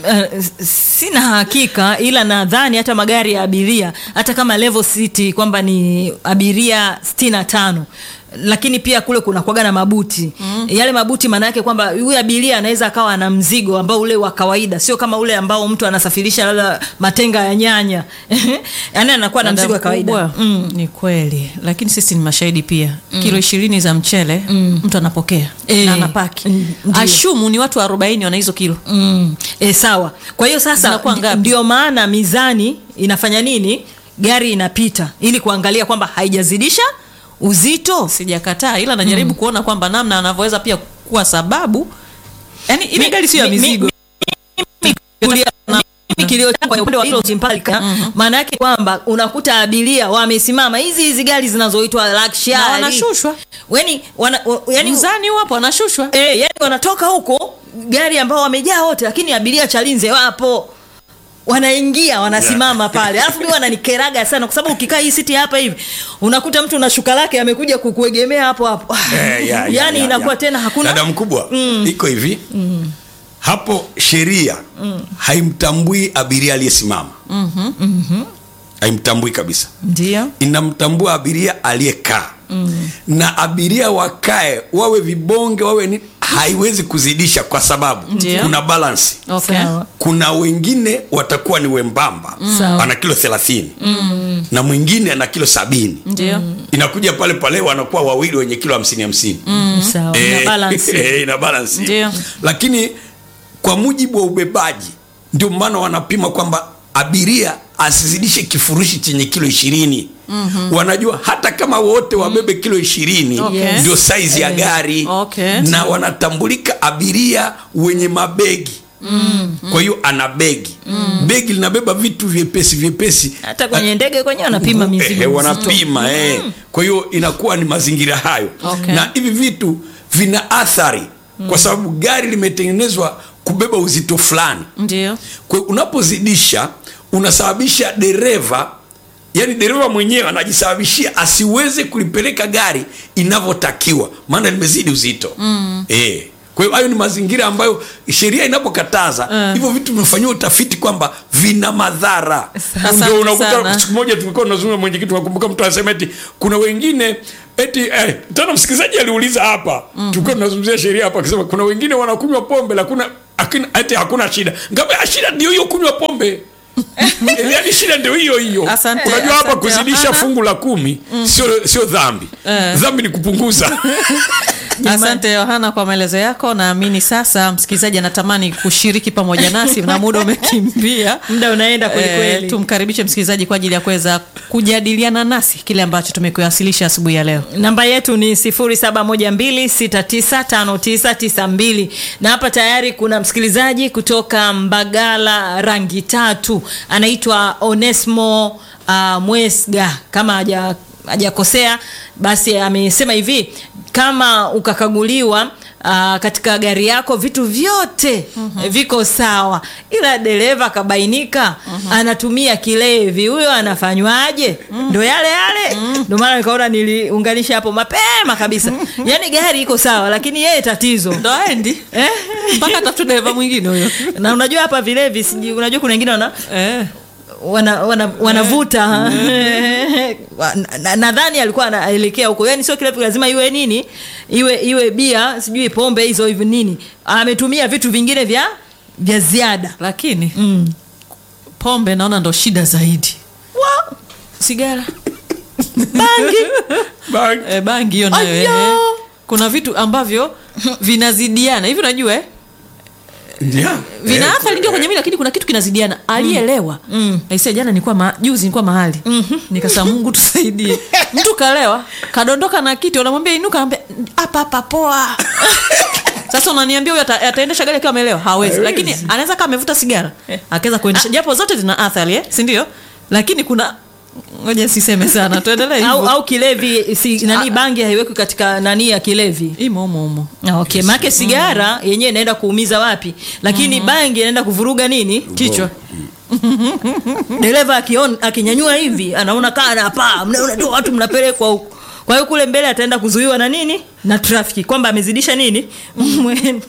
sina hakika ila nadhani hata magari ya abiria hata kama level city kwamba ni abiria 65 lakini pia kule kuna kwaga na mabuti mm. yale mabuti maana yake kwamba huyu abiria anaweza akawa na mzigo ambao ule wa kawaida sio kama ule ambao mtu anasafirisha labda matenga ya nyanya yaani anakuwa na mzigo wa kawaida Kubwa, mm. ni kweli lakini sisi ni mashahidi pia kilo ishirini za mchele mtu anapokea Eh, na anapaki mm, ndio. ashumu ni watu arobaini wana hizo kilo Mm. E, sawa kwa hiyo sasa Zinakuwa ndi- ngapi? ndio maana mizani inafanya nini gari inapita ili kuangalia kwamba haijazidisha uzito sijakataa ila najaribu kuona kwamba namna anavyoweza pia kuwa sababu yani ile Mi- gari sio ya mi- mi- mizigo Kulia- mimi kilio changu kwenye upande wa hilo simpalika maana yake kwamba unakuta abiria wamesimama hizi hizi gari zinazoitwa luxury na wanashushwa yani wana, wa- yani mzani wapo wanashushwa eh, yani wanatoka huko gari ambao wamejaa wote lakini abiria chalinze wapo wanaingia wanasimama pale alafu mi wananikeraga sana kwa sababu ukikaa hii siti hapa hivi unakuta mtu na shuka lake amekuja kukuegemea hapo hapo Eh, ya, ya, yani ya, inakuwa ya. tena hakuna dada mkubwa iko hivi hapo sheria haimtambui abiria aliyesimama haimtambui kabisa ndio inamtambua abiria aliyekaa na abiria wakae wawe vibonge wawe ni haiwezi kuzidisha kwa sababu Ndio. kuna balansi okay. Sawa. kuna wengine watakuwa ni wembamba Sawa. ana kilo thelathini na mwingine ana kilo sabini ndio inakuja pale pale wanakuwa wawili wenye kilo hamsini hamsini Sawa. Eh, Ina balance. eh, ina balance. Ndio. lakini kwa mujibu wa ubebaji ndio maana wanapima kwamba abiria asizidishe kifurushi chenye kilo ishirini mm-hmm. wanajua hata kama wote wabebe kilo ishirini Okay. ndio saizi ya gari Okay. na wanatambulika abiria wenye mabegi mm. kwa hiyo ana begi mm. begi linabeba vitu vyepesi vyepesi hata kwenye ndege kwenyewe wanapima Eh, mizigo eh, mizito. wanapima eh. kwa hiyo inakuwa ni mazingira hayo Okay. na hivi vitu vina athari kwa sababu gari limetengenezwa kubeba uzito fulani ndio kwa hiyo unapozidisha unasababisha dereva yani dereva mwenyewe anajisababishia asiweze kulipeleka gari inavyotakiwa maana limezidi uzito mm. e. kwa hiyo hayo ni mazingira ambayo sheria inapokataza hivyo vitu vimefanyiwa utafiti kwamba vina madhara Asante ndio unakuta sana. siku moja tulikuwa tunazungumza mwenyekiti wakumbuka mtu anasema eti kuna wengine eti eh, tena msikilizaji aliuliza hapa mm-hmm. tulikuwa tunazungumzia sheria hapa akisema kuna wengine wanakunywa pombe lakuna akina, eti hakuna shida ngamba shida ndio hiyo kunywa pombe Eh, yaani shida ndio hiyo hiyo Asante, unajua hapa asante, kuzidisha Yohana. fungu la kumi sio sio dhambi dhambi ni kupunguza asante yohana kwa maelezo yako naamini sasa msikilizaji anatamani kushiriki pamoja nasi na muda umekimbia muda unaenda kwelikweli Eh, tumkaribishe msikilizaji kwa ajili ya kuweza kujadiliana nasi kile ambacho tumekuwasilisha asubuhi ya leo namba yetu ni 0712695992 na hapa tayari kuna msikilizaji kutoka mbagala rangi tatu anaitwa onesmo uh, mwesga kama haja hajakosea basi amesema hivi kama ukakaguliwa Uh, katika gari yako vitu vyote mm-hmm. viko sawa ila dereva akabainika mm-hmm. anatumia kilevi huyo anafanywaje mm-hmm. ndo yale yale mm-hmm. ndo maana nikaona niliunganisha hapo mapema kabisa yaani gari iko sawa lakini yeye tatizo ndo aendi eh? mpaka tafute dereva mwingine huyo na unajua hapa vilevi sijui unajua kuna wengine wana eh. wana, wana, wanavuta Wa- na- nadhani alikuwa anaelekea huko yani sio kilevi lazima iwe nini iwe iwe bia sijui pombe hizo hivi nini ametumia vitu vingine vya vya ziada lakini mm. pombe naona ndo shida zaidi Wa- sigara bangi Bang. e, bangi hiyo nayo Aya. eh. kuna vitu ambavyo vinazidiana hivi unajua eh? Yeah. vina Eh, athari ndio kwenye mili lakini kuna kitu kinazidiana alielewa mm. aisia jana nilikuwa ma, juzi nilikuwa mahali mm-hmm. nikasema mungu tusaidie mtu kalewa kadondoka na kiti unamwambia inuka anambia hapa hapa poa sasa unaniambia huyo ata, ataendesha gari akiwa amelewa hawezi Hawezi. lakini anaweza kama amevuta sigara akaweza kuendesha japo zote zina athari eh? si ndio lakini kuna ngoja siseme sana tuendelee au, hivyo au kilevi si, nani bangi haiwekwi katika nani ya kilevi imo humo humo Ah, okay maake sigara yenyewe inaenda kuumiza wapi lakini bangi inaenda kuvuruga nini kichwa dereva akion- akinyanyua hivi anaona kaa anapaa mnaona tu watu mnapelekwa huko kwa hiyo kule mbele ataenda kuzuiwa na nini na trafiki kwamba amezidisha nini mwendo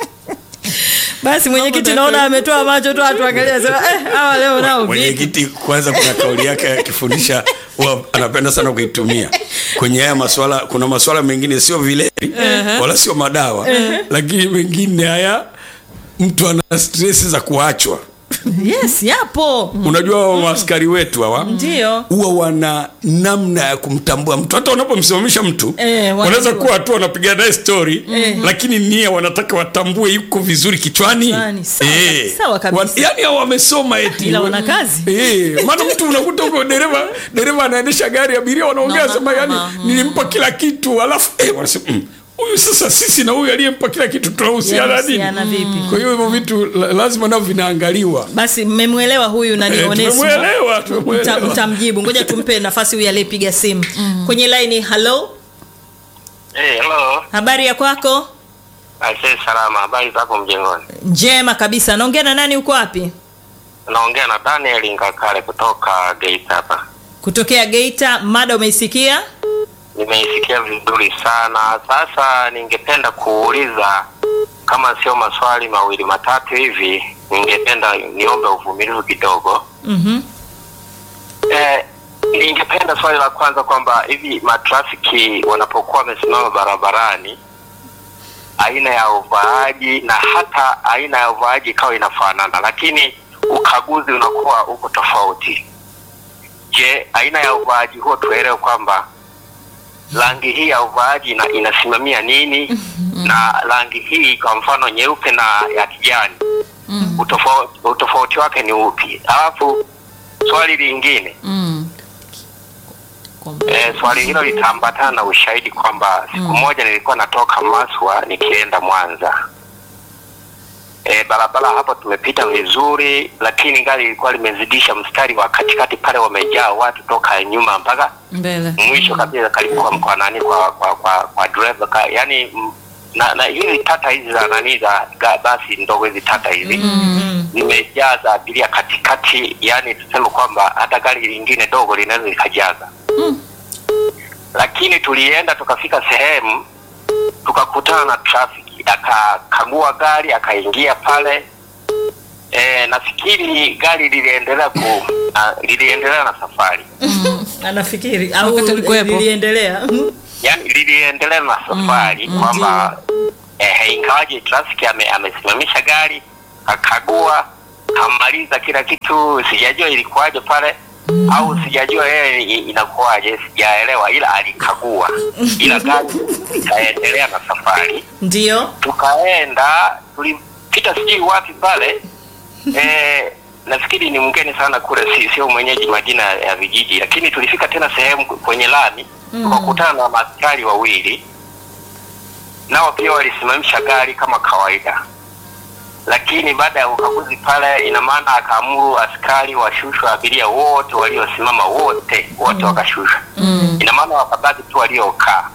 basi mwenyekiti naona ametoa macho tu atuangalia sema eh, hawa leo nao vipi mwenyekiti kwanza kuna kauli yake akifundisha huwa anapenda sana kuitumia kwenye haya maswala kuna maswala mengine sio vilevi wala sio madawa lakini mengine haya mtu ana stress za kuachwa yes yapo unajua wa maaskari wetu hawa ndio huwa wana namna ya kumtambua mtu hata wanapomsimamisha mtu Eh, wanaweza wanajua. kuwa tu wanapiga naye story lakini nia wanataka watambue yuko vizuri kichwani Kichwani, sawa kabisa, sawa kabisa. Wan- yani hao wamesoma eti Ila wana kazi. Eh, maana mtu unakuta huko dereva dereva anaendesha gari abiria wanaongea No, sema no, yani no, nilimpa kila kitu alafu eh, wanasema "Mm, huyu sasa sisi na huyu aliyempa kila kitu tunahusiana nini Yanahusiana vipi? kwa hiyo hivyo vitu la- lazima nao vinaangaliwa basi mmemwelewa huyu nani Eh, Onesmo? tumemwelewa, Mta- tumemwelewa. mtamjibu ngoja tumpe nafasi huyu aliyepiga simu kwenye laini halo Hey, hello. habari ya kwako Aisee, salama. Habari zako mjengoni? njema kabisa naongea na nani uko wapi Naongea na Daniel Ngakale kutoka Geita hapa. kutokea geita mada umeisikia Nimeisikia vizuri sana. Sasa ningependa kuuliza kama sio maswali mawili matatu hivi, ningependa niombe uvumilivu kidogo. mm-hmm. Eh, ningependa swali la kwanza kwamba hivi matrafiki wanapokuwa wamesimama barabarani aina ya uvaaji na hata aina ya uvaaji ikawa inafanana, lakini ukaguzi unakuwa uko tofauti. Je, aina ya uvaaji huo tuelewe kwamba rangi hii ya uvaaji ina, inasimamia nini na rangi hii kwa mfano nyeupe na ya kijani utofauti, utofauti wake ni upi? Alafu swali lingine Mm. E, swali hilo litaambatana na ushahidi kwamba siku moja nilikuwa natoka Maswa nikienda Mwanza. E, barabara hapo tumepita vizuri, lakini gari lilikuwa limezidisha mstari wa katikati pale, wamejaa watu toka nyuma mpaka Mbele. mwisho kabisa karibu kwa, kwa nani kwa kwa kwa, kwa driver ka, yani mm, na, na hizi tata hizi za nani za ga- basi ndogo hizi tata hizi zimejaza abiria katikati, yani tuseme kwamba hata gari lingine dogo linaweza likajaza lakini tulienda tukafika sehemu tukakutana na trafiki, akakagua gari akaingia pale. E, nafikiri gari liliendelea ku na, liliendelea na safari anafikiri au Wakati ulikuwepo. liliendelea yani liliendelea na safari kwamba eh, ingawaje trafiki ame, amesimamisha gari akagua kamaliza kila kitu, sijajua ilikuwaje pale au sijajua yeye i- inakuwaje, sijaelewa, ila alikagua, ila gari ikaendelea na safari. ndio Tukaenda tulipita sijui wapi pale eh, nafikiri ni mgeni sana kule, si sio mwenyeji majina ya vijiji, lakini tulifika tena sehemu kwenye lami tukakutana na maaskari wawili, nao pia walisimamisha gari kama kawaida, lakini baada ya ukaguzi pale, ina maana akaamuru askari washushwe abiria wote waliosimama, wote wote wakashushwa. Ina maana wakabaki tu waliokaa.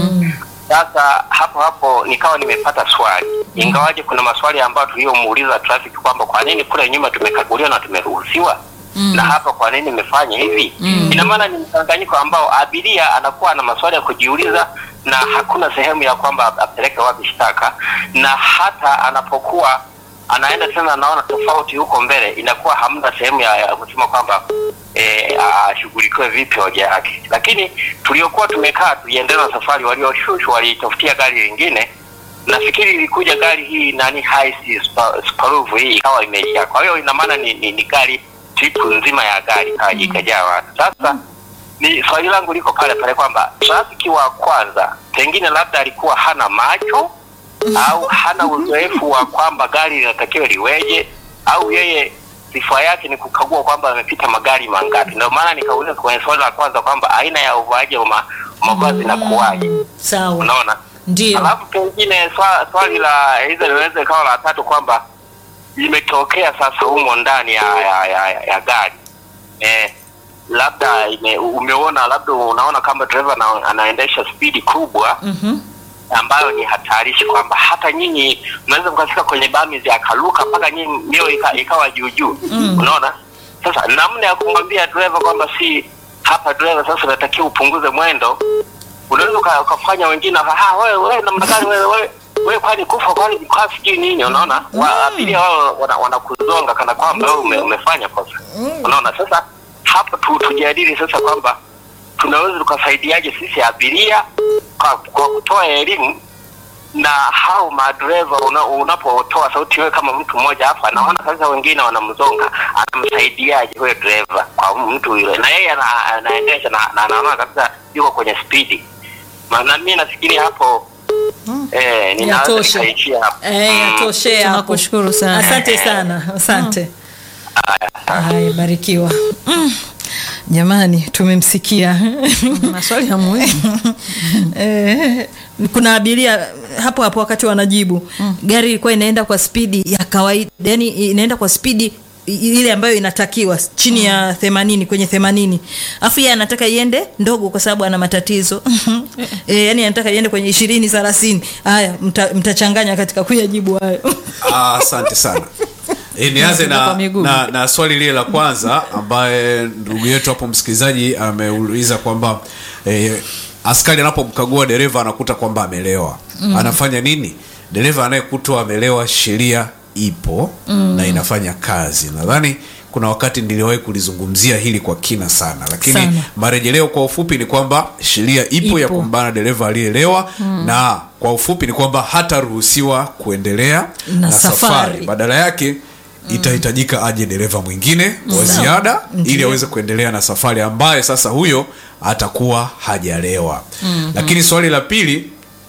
Sasa hapo hapo nikawa nimepata swali, ingawaje kuna maswali ambayo tuliyomuuliza traffic kwamba kwa nini kule nyuma tumekaguliwa na tumeruhusiwa na hapa kwa nini imefanya hivi? Ina maana ni mchanganyiko ambao abiria anakuwa na maswali ya kujiuliza na hakuna sehemu ya kwamba apeleke wapi shtaka, na hata anapokuwa anaenda tena anaona tofauti huko mbele, inakuwa hamna sehemu ya, ya kusema kwamba eh, ashughulikiwe vipi hoja yake. Lakini tuliokuwa tumekaa tuliendelea na safari, walioshushwa walitafutia gari lingine. Nafikiri ilikuja gari hii nani Hiace Spa- Subaru hii ikawa imejaa, kwa hiyo ina maana ni, ni, ni gari tripu nzima ya gari ika- ikajaa watu. Sasa ni swali langu liko pale pale kwamba trafiki wa kwanza pengine labda alikuwa hana macho au hana uzoefu wa kwamba gari linatakiwa liweje, au yeye sifa yake ni kukagua kwamba amepita magari mangapi. Ndio maana nikauliza kwenye swali la kwanza kwamba aina ya uvaaji wa ma- mavazi na kuwaje, sawa unaona. ndio Alafu pengine swa, swali la hizo linaweza ikawa la tatu kwamba limetokea sasa humo ndani ya, ya, ya, ya, ya gari eh, labda ime, umeona labda unaona kama dereva ana, anaendesha spidi kubwa Mhm. ambayo ni hatarishi kwamba hata nyinyi mnaweza mkafika kwenye bamizi akaruka mpaka nyinyi mio ika, ikawa juu juu unaona sasa namna ya kumwambia dereva kwamba si hapa dereva sasa unatakiwa upunguze mwendo unaweza uka- ukafanya wengine "Ah, wewe wewe namna gani wewe wewe wewe kwani kufa kwani kwa sijui nini unaona Wa- abiria wao wana- wanakuzonga kana kwamba wewe ume, umefanya kosa unaona sasa hapo tu, tujadili sasa kwamba tunaweza tukasaidiaje sisi abiria kwa, kwa kutoa elimu na hao madereva una, unapotoa sauti wewe kama mtu mmoja hapa naona sasa wengine wanamzonga anamsaidiaje huyo dereva kwa mtu yule na yeye ana- anaendesha na na anaona kabisa yuko kwenye spidi maana mimi nafikiri hapo eh, ninaweza Yatosha. nikaishia hapo Eh, Mm. yatoshea hapo. Tunakushukuru sana. asante sana asante haya barikiwa Jamani, tumemsikia maswali ya muhimu. Eh, kuna abiria hapo hapo wakati wanajibu gari ilikuwa inaenda kwa spidi ya kawaida yani inaenda kwa spidi i- ile ambayo inatakiwa chini ya themanini kwenye themanini afu yeye anataka iende ndogo kwa sababu ana matatizo e, yani anataka iende kwenye ishirini thelathini haya mta- mtachanganya katika kuyajibu hayo Ah, asante sana e, nianze Kwa na, miguu. na, na swali lile la kwanza ambaye ndugu yetu hapo msikilizaji ameuliza kwamba e, askari anapomkagua dereva anakuta kwamba amelewa mm. anafanya nini dereva anayekutwa amelewa sheria ipo mm. na inafanya kazi nadhani kuna wakati niliwahi kulizungumzia hili kwa kina sana lakini Sana. marejeleo kwa ufupi ni kwamba sheria ipo, Ipo. ya kumbana dereva aliyelewa na kwa ufupi ni kwamba hataruhusiwa kuendelea Na na, safari. safari. badala yake itahitajika aje dereva mwingine wa ziada ili aweze kuendelea na safari ambaye sasa huyo atakuwa hajalewa lakini swali la pili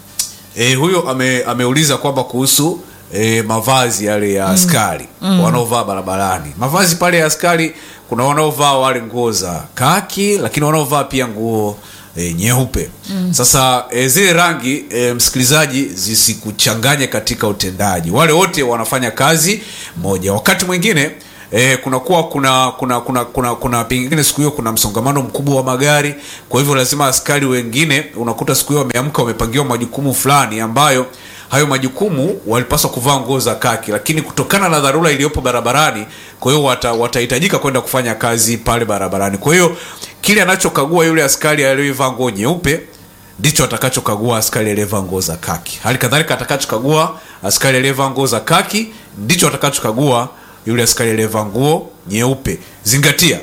e, huyo ame, ameuliza kwamba kuhusu e, mavazi yale ya askari wanaovaa barabarani mavazi pale ya askari kuna wanaovaa wale nguo za kaki lakini wanaovaa pia nguo e, nyeupe sasa e, zile rangi e, msikilizaji zisikuchanganye katika utendaji wale wote wanafanya kazi moja wakati mwingine E, kunakuwa kuna kuna kuna kuna kuna pengine siku hiyo kuna msongamano mkubwa wa magari kwa hivyo lazima askari wengine unakuta siku hiyo wameamka wamepangiwa majukumu fulani ambayo hayo majukumu walipaswa kuvaa nguo za kaki lakini kutokana na dharura iliyopo barabarani kwa hiyo wata- watahitajika kwenda kufanya kazi pale barabarani kwa hiyo kile anachokagua yule askari aliyevaa nguo nyeupe ndicho atakachokagua askari aliyevaa nguo za kaki hali kadhalika atakachokagua askari aliyevaa nguo za kaki ndicho atakachokagua yule askari aliyevaa nguo nyeupe zingatia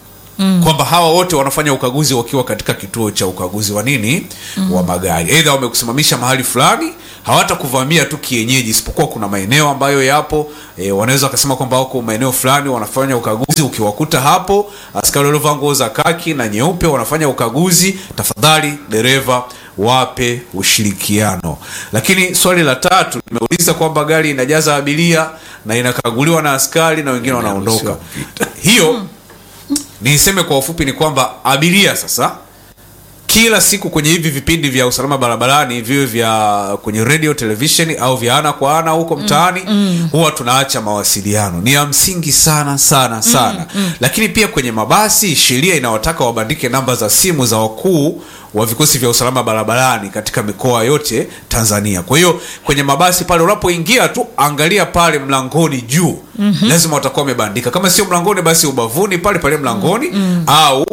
mm. kwamba hawa wote wanafanya ukaguzi wakiwa katika kituo cha ukaguzi wa nini mm. wa magari eidha wamekusimamisha mahali fulani hawatakuvamia tu kienyeji isipokuwa kuna maeneo ambayo yapo e, wanaweza wakasema kwamba wako maeneo fulani wanafanya ukaguzi ukiwakuta hapo askari waliovaa nguo za kaki na nyeupe wanafanya ukaguzi tafadhali dereva wape ushirikiano lakini swali la tatu limeuliza kwamba gari inajaza abiria na inakaguliwa na askari na wengine wanaondoka hiyo niseme kwa ufupi ni kwamba abiria sasa kila siku kwenye hivi vipindi vya usalama barabarani viwe vya kwenye radio television au vya ana kwa ana huko mtaani mm, huwa tunaacha mawasiliano ni ya msingi sana sana sana lakini pia kwenye mabasi sheria inawataka wabandike namba za simu za wakuu wa vikosi vya usalama barabarani katika mikoa yote tanzania kwa hiyo kwenye mabasi pale unapoingia tu angalia pale mlangoni juu mm-hmm. lazima watakuwa wamebandika kama sio mlangoni basi ubavuni pale pale mlangoni mm-hmm. au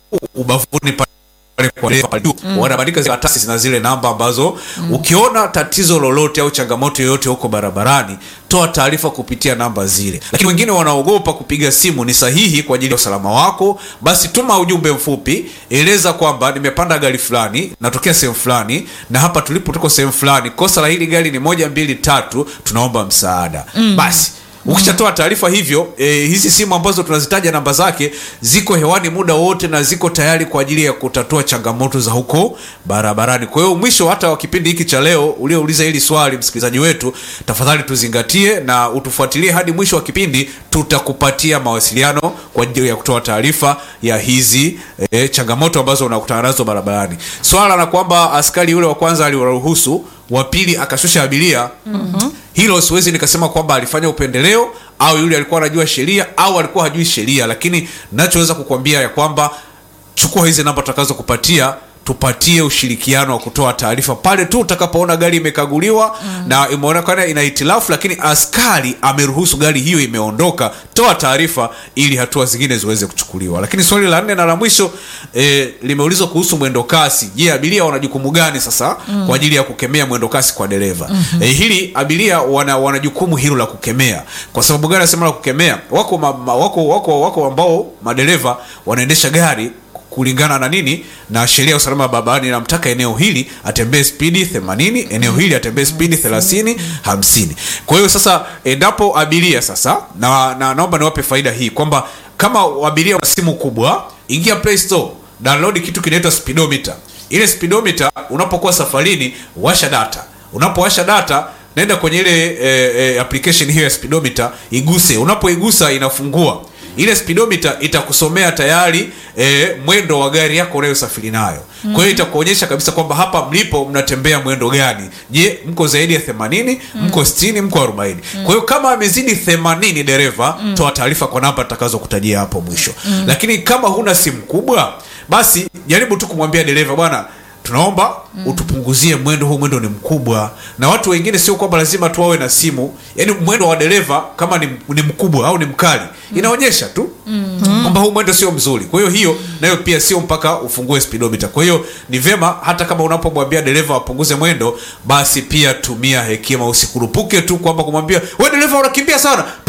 ubavuni pale pale kwa dereva pale juu wanabandika zile karatasi na zile namba ambazo ukiona tatizo lolote au changamoto yoyote huko barabarani toa taarifa kupitia namba zile lakini wengine wanaogopa kupiga simu ni sahihi kwa ajili ya usalama wako basi tuma ujumbe mfupi eleza kwamba nimepanda gari fulani natokea sehemu fulani na hapa tulipo tuko sehemu fulani kosa la hili gari ni moja mbili tatu tunaomba msaada basi ukishatoa taarifa hivyo e, hizi simu ambazo tunazitaja namba zake ziko hewani muda wote na ziko tayari kwa ajili ya kutatua changamoto za huko barabarani kwa hiyo mwisho hata wa kipindi hiki cha leo uliouliza hili swali msikilizaji wetu tafadhali tuzingatie na utufuatilie hadi mwisho wa kipindi tutakupatia mawasiliano kwa ajili ya kutoa taarifa ya hizi e, changamoto ambazo unakutana nazo barabarani swala la kwamba askari yule wa kwanza aliwaruhusu wa pili akashusha abiria mm-hmm. hilo siwezi nikasema kwamba alifanya upendeleo au yule alikuwa anajua sheria au alikuwa hajui sheria lakini nachoweza kukwambia ya kwamba chukua hizi namba tutakazokupatia tupatie ushirikiano wa kutoa taarifa pale tu utakapoona gari imekaguliwa mm. na imeonekana ina hitilafu lakini askari ameruhusu gari hiyo imeondoka toa taarifa ili hatua zingine ziweze kuchukuliwa lakini swali la nne na la mwisho e, limeulizwa kuhusu mwendo kasi je abiria wana jukumu gani sasa mm. kwa ajili ya kukemea mwendo kasi kwa dereva mm-hmm. e, hili abiria wana, wana jukumu hilo la kukemea kwa sababu gani nasema la kukemea wako, ma, ma, wako, wako, wako ambao madereva wanaendesha gari kulingana na nini na sheria ya usalama barabarani inamtaka eneo hili atembee spidi 80 eneo hili atembee spidi 30 50 kwa hiyo sasa endapo abiria sasa na, na naomba niwape faida hii kwamba kama abiria wana simu kubwa ingia play store download kitu kinaitwa speedometer ile speedometer unapokuwa safarini washa data unapowasha data naenda kwenye ile e, e, application hiyo ya speedometer iguse unapoigusa inafungua ile speedometer itakusomea tayari e, mwendo wa gari yako unayosafiri nayo mm-hmm. kwa hiyo itakuonyesha kabisa kwamba hapa mlipo mnatembea mwendo gani je mko zaidi ya 80 mm-hmm. mko 60 mko 40 mm-hmm. kwa hiyo kama amezidi 80 dereva mm-hmm. toa taarifa kwa namba atakazokutajia hapo mwisho mm-hmm. lakini kama huna simu kubwa basi jaribu tu kumwambia dereva bwana tunaomba mm. utupunguzie mwendo huu mwendo ni mkubwa na watu wengine sio kwamba lazima tu wawe na simu yaani mwendo wa dereva kama ni, ni mkubwa au ni mkali mm. inaonyesha tu mm. kwamba huu mwendo sio mzuri kwa hiyo hiyo nayo pia sio mpaka ufungue speedometer kwa hiyo ni vyema hata kama unapomwambia dereva apunguze mwendo basi pia tumia hekima usikurupuke tu kwamba kumwambia we dereva unakimbia sana punguza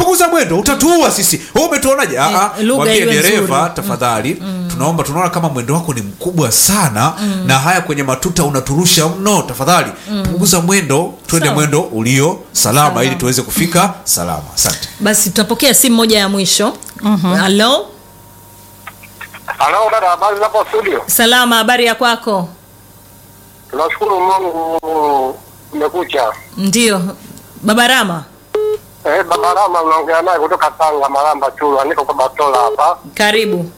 punguza mwendo utatuua sisi wewe umetuonaje Ah, ah, lugha mwambie iwe dereva nzuri. tafadhali tunaomba tunaona kama mwendo wako ni mkubwa sana na haya kwenye matuta unaturusha mno tafadhali punguza mwendo twende Sawa. mwendo ulio salama ili tuweze kufika salama asante basi tutapokea simu moja ya mwisho halo Halo dada, habari hapo studio? salama habari ya kwako Tunashukuru Mungu umekucha. ndio baba rama Eh, baba Rama unaongea naye kutoka Tanga Maramba Chula, niko kwa Batola hapa. karibu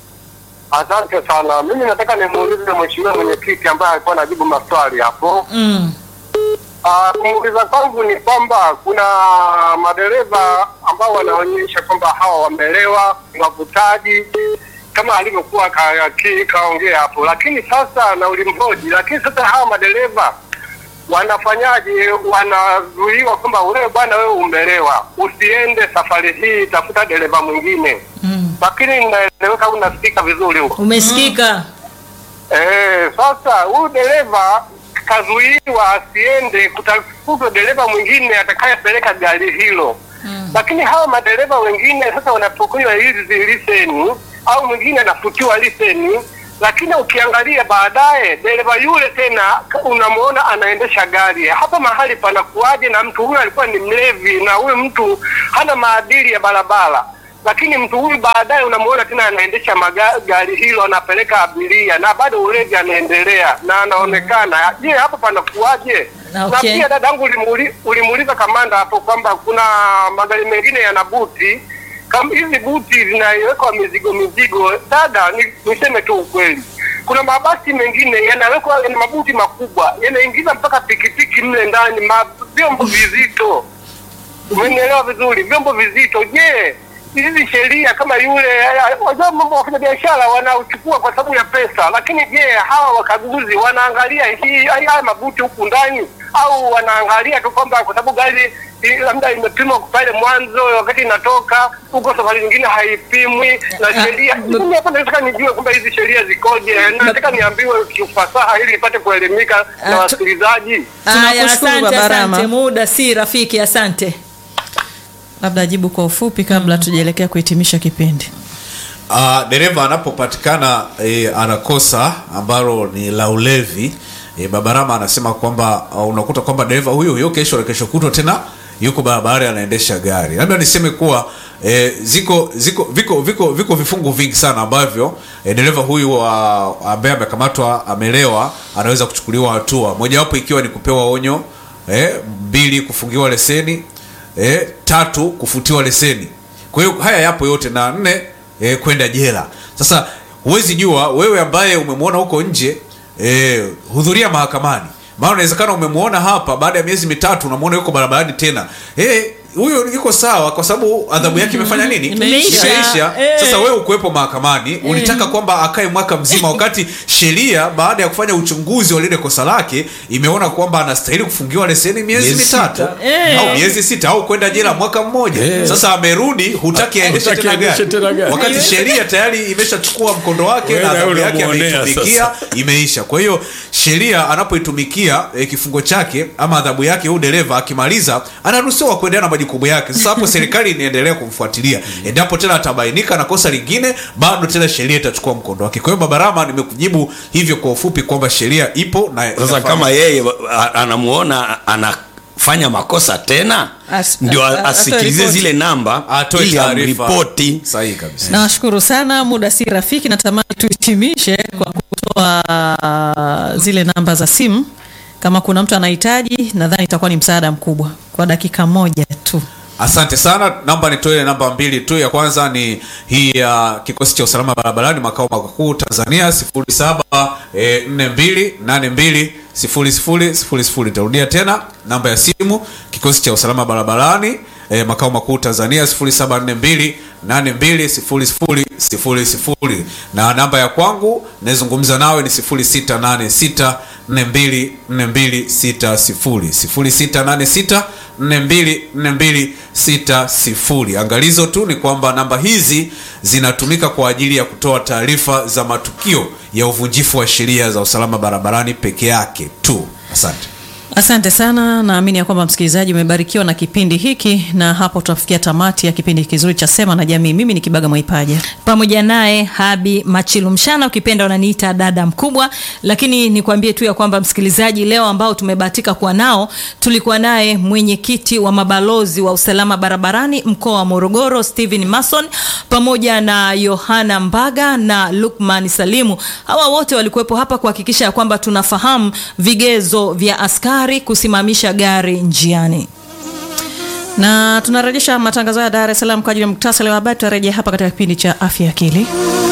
Asante sana. Mimi nataka nimuulize mheshimiwa mwenyekiti ambaye alikuwa anajibu maswali hapo. mm. Ah, kumuuliza kwangu ni kwamba kuna madereva ambao wanaonyesha kwamba hawa wamelewa, ni wavutaji kama alivyokuwa ka- ki- kaongea hapo, lakini sasa na ulimhoji, lakini sasa hawa madereva wanafanyaje? Wanazuiwa kwamba wewe bwana, wewe umelewa, usiende safari hii, tafuta dereva mwingine. Lakini inaeleweka, unasikika vizuri huko. umesikika Eh, sasa huyu dereva kazuiwa asiende kutafutwa dereva mwingine atakayepeleka gari hilo. Lakini hawa madereva wengine sasa wanapokunywa hizi liseni au mwingine anafutiwa liseni, lakini ukiangalia baadaye dereva yule tena ka- unamuona anaendesha gari. Hapa mahali panakuwaje? Na mtu huyu alikuwa ni mlevi na huyu mtu hana maadili ya barabara lakini mtu huyu baadaye unamuona tena anaendesha maga- gari hilo anapeleka abiria na bado ulevi anaendelea na anaonekana. Je, hapo panakuwaje? Na Na okay. pia dadangu ulimuuli- ulimuuliza kamanda hapo kwamba kuna magari mengine yana buti kama hizi buti zinawekwa mizigo mizigo. Dada, ni- niseme tu ukweli, kuna mabasi mengine yanawekwa yana mabuti makubwa yanaingiza mpaka pikipiki mle ndani, ma- vyombo vizito umenielewa vizuri, vyombo vizito. Je, hizi sheria kama yule, wajua mambo wafanya biashara wanauchukua kwa sababu ya pesa, lakini je, hawa wakaguzi wanaangalia hii haya mabuti huku ndani au wanaangalia tu kwamba kwa sababu gari i- labda imepimwa pale mwanzo, wakati inatoka huko safari nyingine haipimwi na sheria. Mimi hapa nataka nijue kwamba hizi sheria zikoje, na nataka niambiwe kiufasaha ili ipate kuelimika na Ah, tu- wasikilizaji. Haya, Tunakushukuru asante Baba Rama. asante muda si rafiki asante labda ajibu kwa ufupi kabla tujaelekea kuhitimisha kipindi uh, dereva anapopatikana e, anakosa ambalo ni la ulevi e, babarama anasema kwamba uh, unakuta kwamba dereva huyo huyo kesho na kesho kutwa tena yuko barabarani anaendesha gari labda niseme kuwa e, ziko ziko viko viko viko vifungu vingi sana ambavyo e, dereva huyu wa ambaye amekamatwa amelewa anaweza kuchukuliwa hatua mojawapo ikiwa ni kupewa onyo e, mbili kufungiwa leseni e, tatu kufutiwa leseni kwa hiyo haya yapo yote na nne e, kwenda jela sasa huwezi jua wewe ambaye umemwona huko nje e, hudhuria mahakamani maana unawezekana umemwona hapa baada ya miezi mitatu unamwona yuko barabarani tena Eh, huyo yuko sawa kwa sababu adhabu yake imefanya nini Imeisha. Imeisha. Eh. sasa wewe ukuwepo mahakamani ulitaka kwamba akae mwaka mzima wakati sheria baada ya kufanya uchunguzi wa lile kosa lake imeona kwamba anastahili kufungiwa leseni miezi Miezi mitatu sita. Eh. au miezi sita au kwenda jela mwaka mmoja Eh. sasa amerudi hutaki aendeshe Hutaki tena aendeshe gari tena gari. wakati sheria tayari imeshachukua mkondo wake Wewe na na adhabu yule yake unamuonea ameitumikia sasa. imeisha kwa hiyo sheria anapoitumikia e, kifungo chake ama adhabu yake huyu dereva akimaliza anaruhusiwa kuendelea na majukumu yake sasa hapo serikali inaendelea kumfuatilia endapo tena atabainika na kosa lingine bado tena sheria itachukua mkondo wake kwa hiyo babarama nimekujibu hivyo kwa ufupi kwamba sheria ipo na sasa inafanya. kama yeye a- anamuona anafanya makosa tena As- ndio a- a- asikilize atoe zile namba atoe ili taarifa amripoti sahihi kabisa nawashukuru sana muda si rafiki natamani tuhitimishe kwa kutoa zile namba za simu kama kuna mtu anahitaji nadhani itakuwa ni msaada mkubwa kwa dakika moja tu asante sana namba nitoe namba mbili tu ya kwanza ni hii ya kikosi cha usalama barabarani makao makuu tanzania 0742820000 nitarudia tena namba ya simu kikosi cha usalama barabarani e, makao makuu tanzania 0742820000 na namba ya kwangu nayezungumza nawe ni 0686 424260 0686424260 angalizo tu ni kwamba namba hizi zinatumika kwa ajili ya kutoa taarifa za matukio ya uvunjifu wa sheria za usalama barabarani peke yake tu asante Asante sana, naamini ya kwamba msikilizaji umebarikiwa na kipindi hiki, na hapo tutafikia tamati ya kipindi kizuri cha Sema na Jamii. Mimi ni Kibaga Mwaipaja. pamoja naye Habi Machilu Mshana, ukipenda unaniita dada mkubwa. Lakini nikwambie tu ya kwamba msikilizaji, leo ambao tumebahatika kuwa nao, tulikuwa naye mwenyekiti wa mabalozi wa usalama barabarani mkoa wa Morogoro Steven Mason, pamoja na Yohana Mbaga na Lukman Salimu. Hawa wote walikuwepo hapa kuhakikisha ya kwamba tunafahamu vigezo vya askari kusimamisha gari njiani. Na tunarejesha matangazo ya Dar es Salaam kwa ajili ya muktasari wa habari. Tutarejea hapa katika kipindi cha afya ya akili.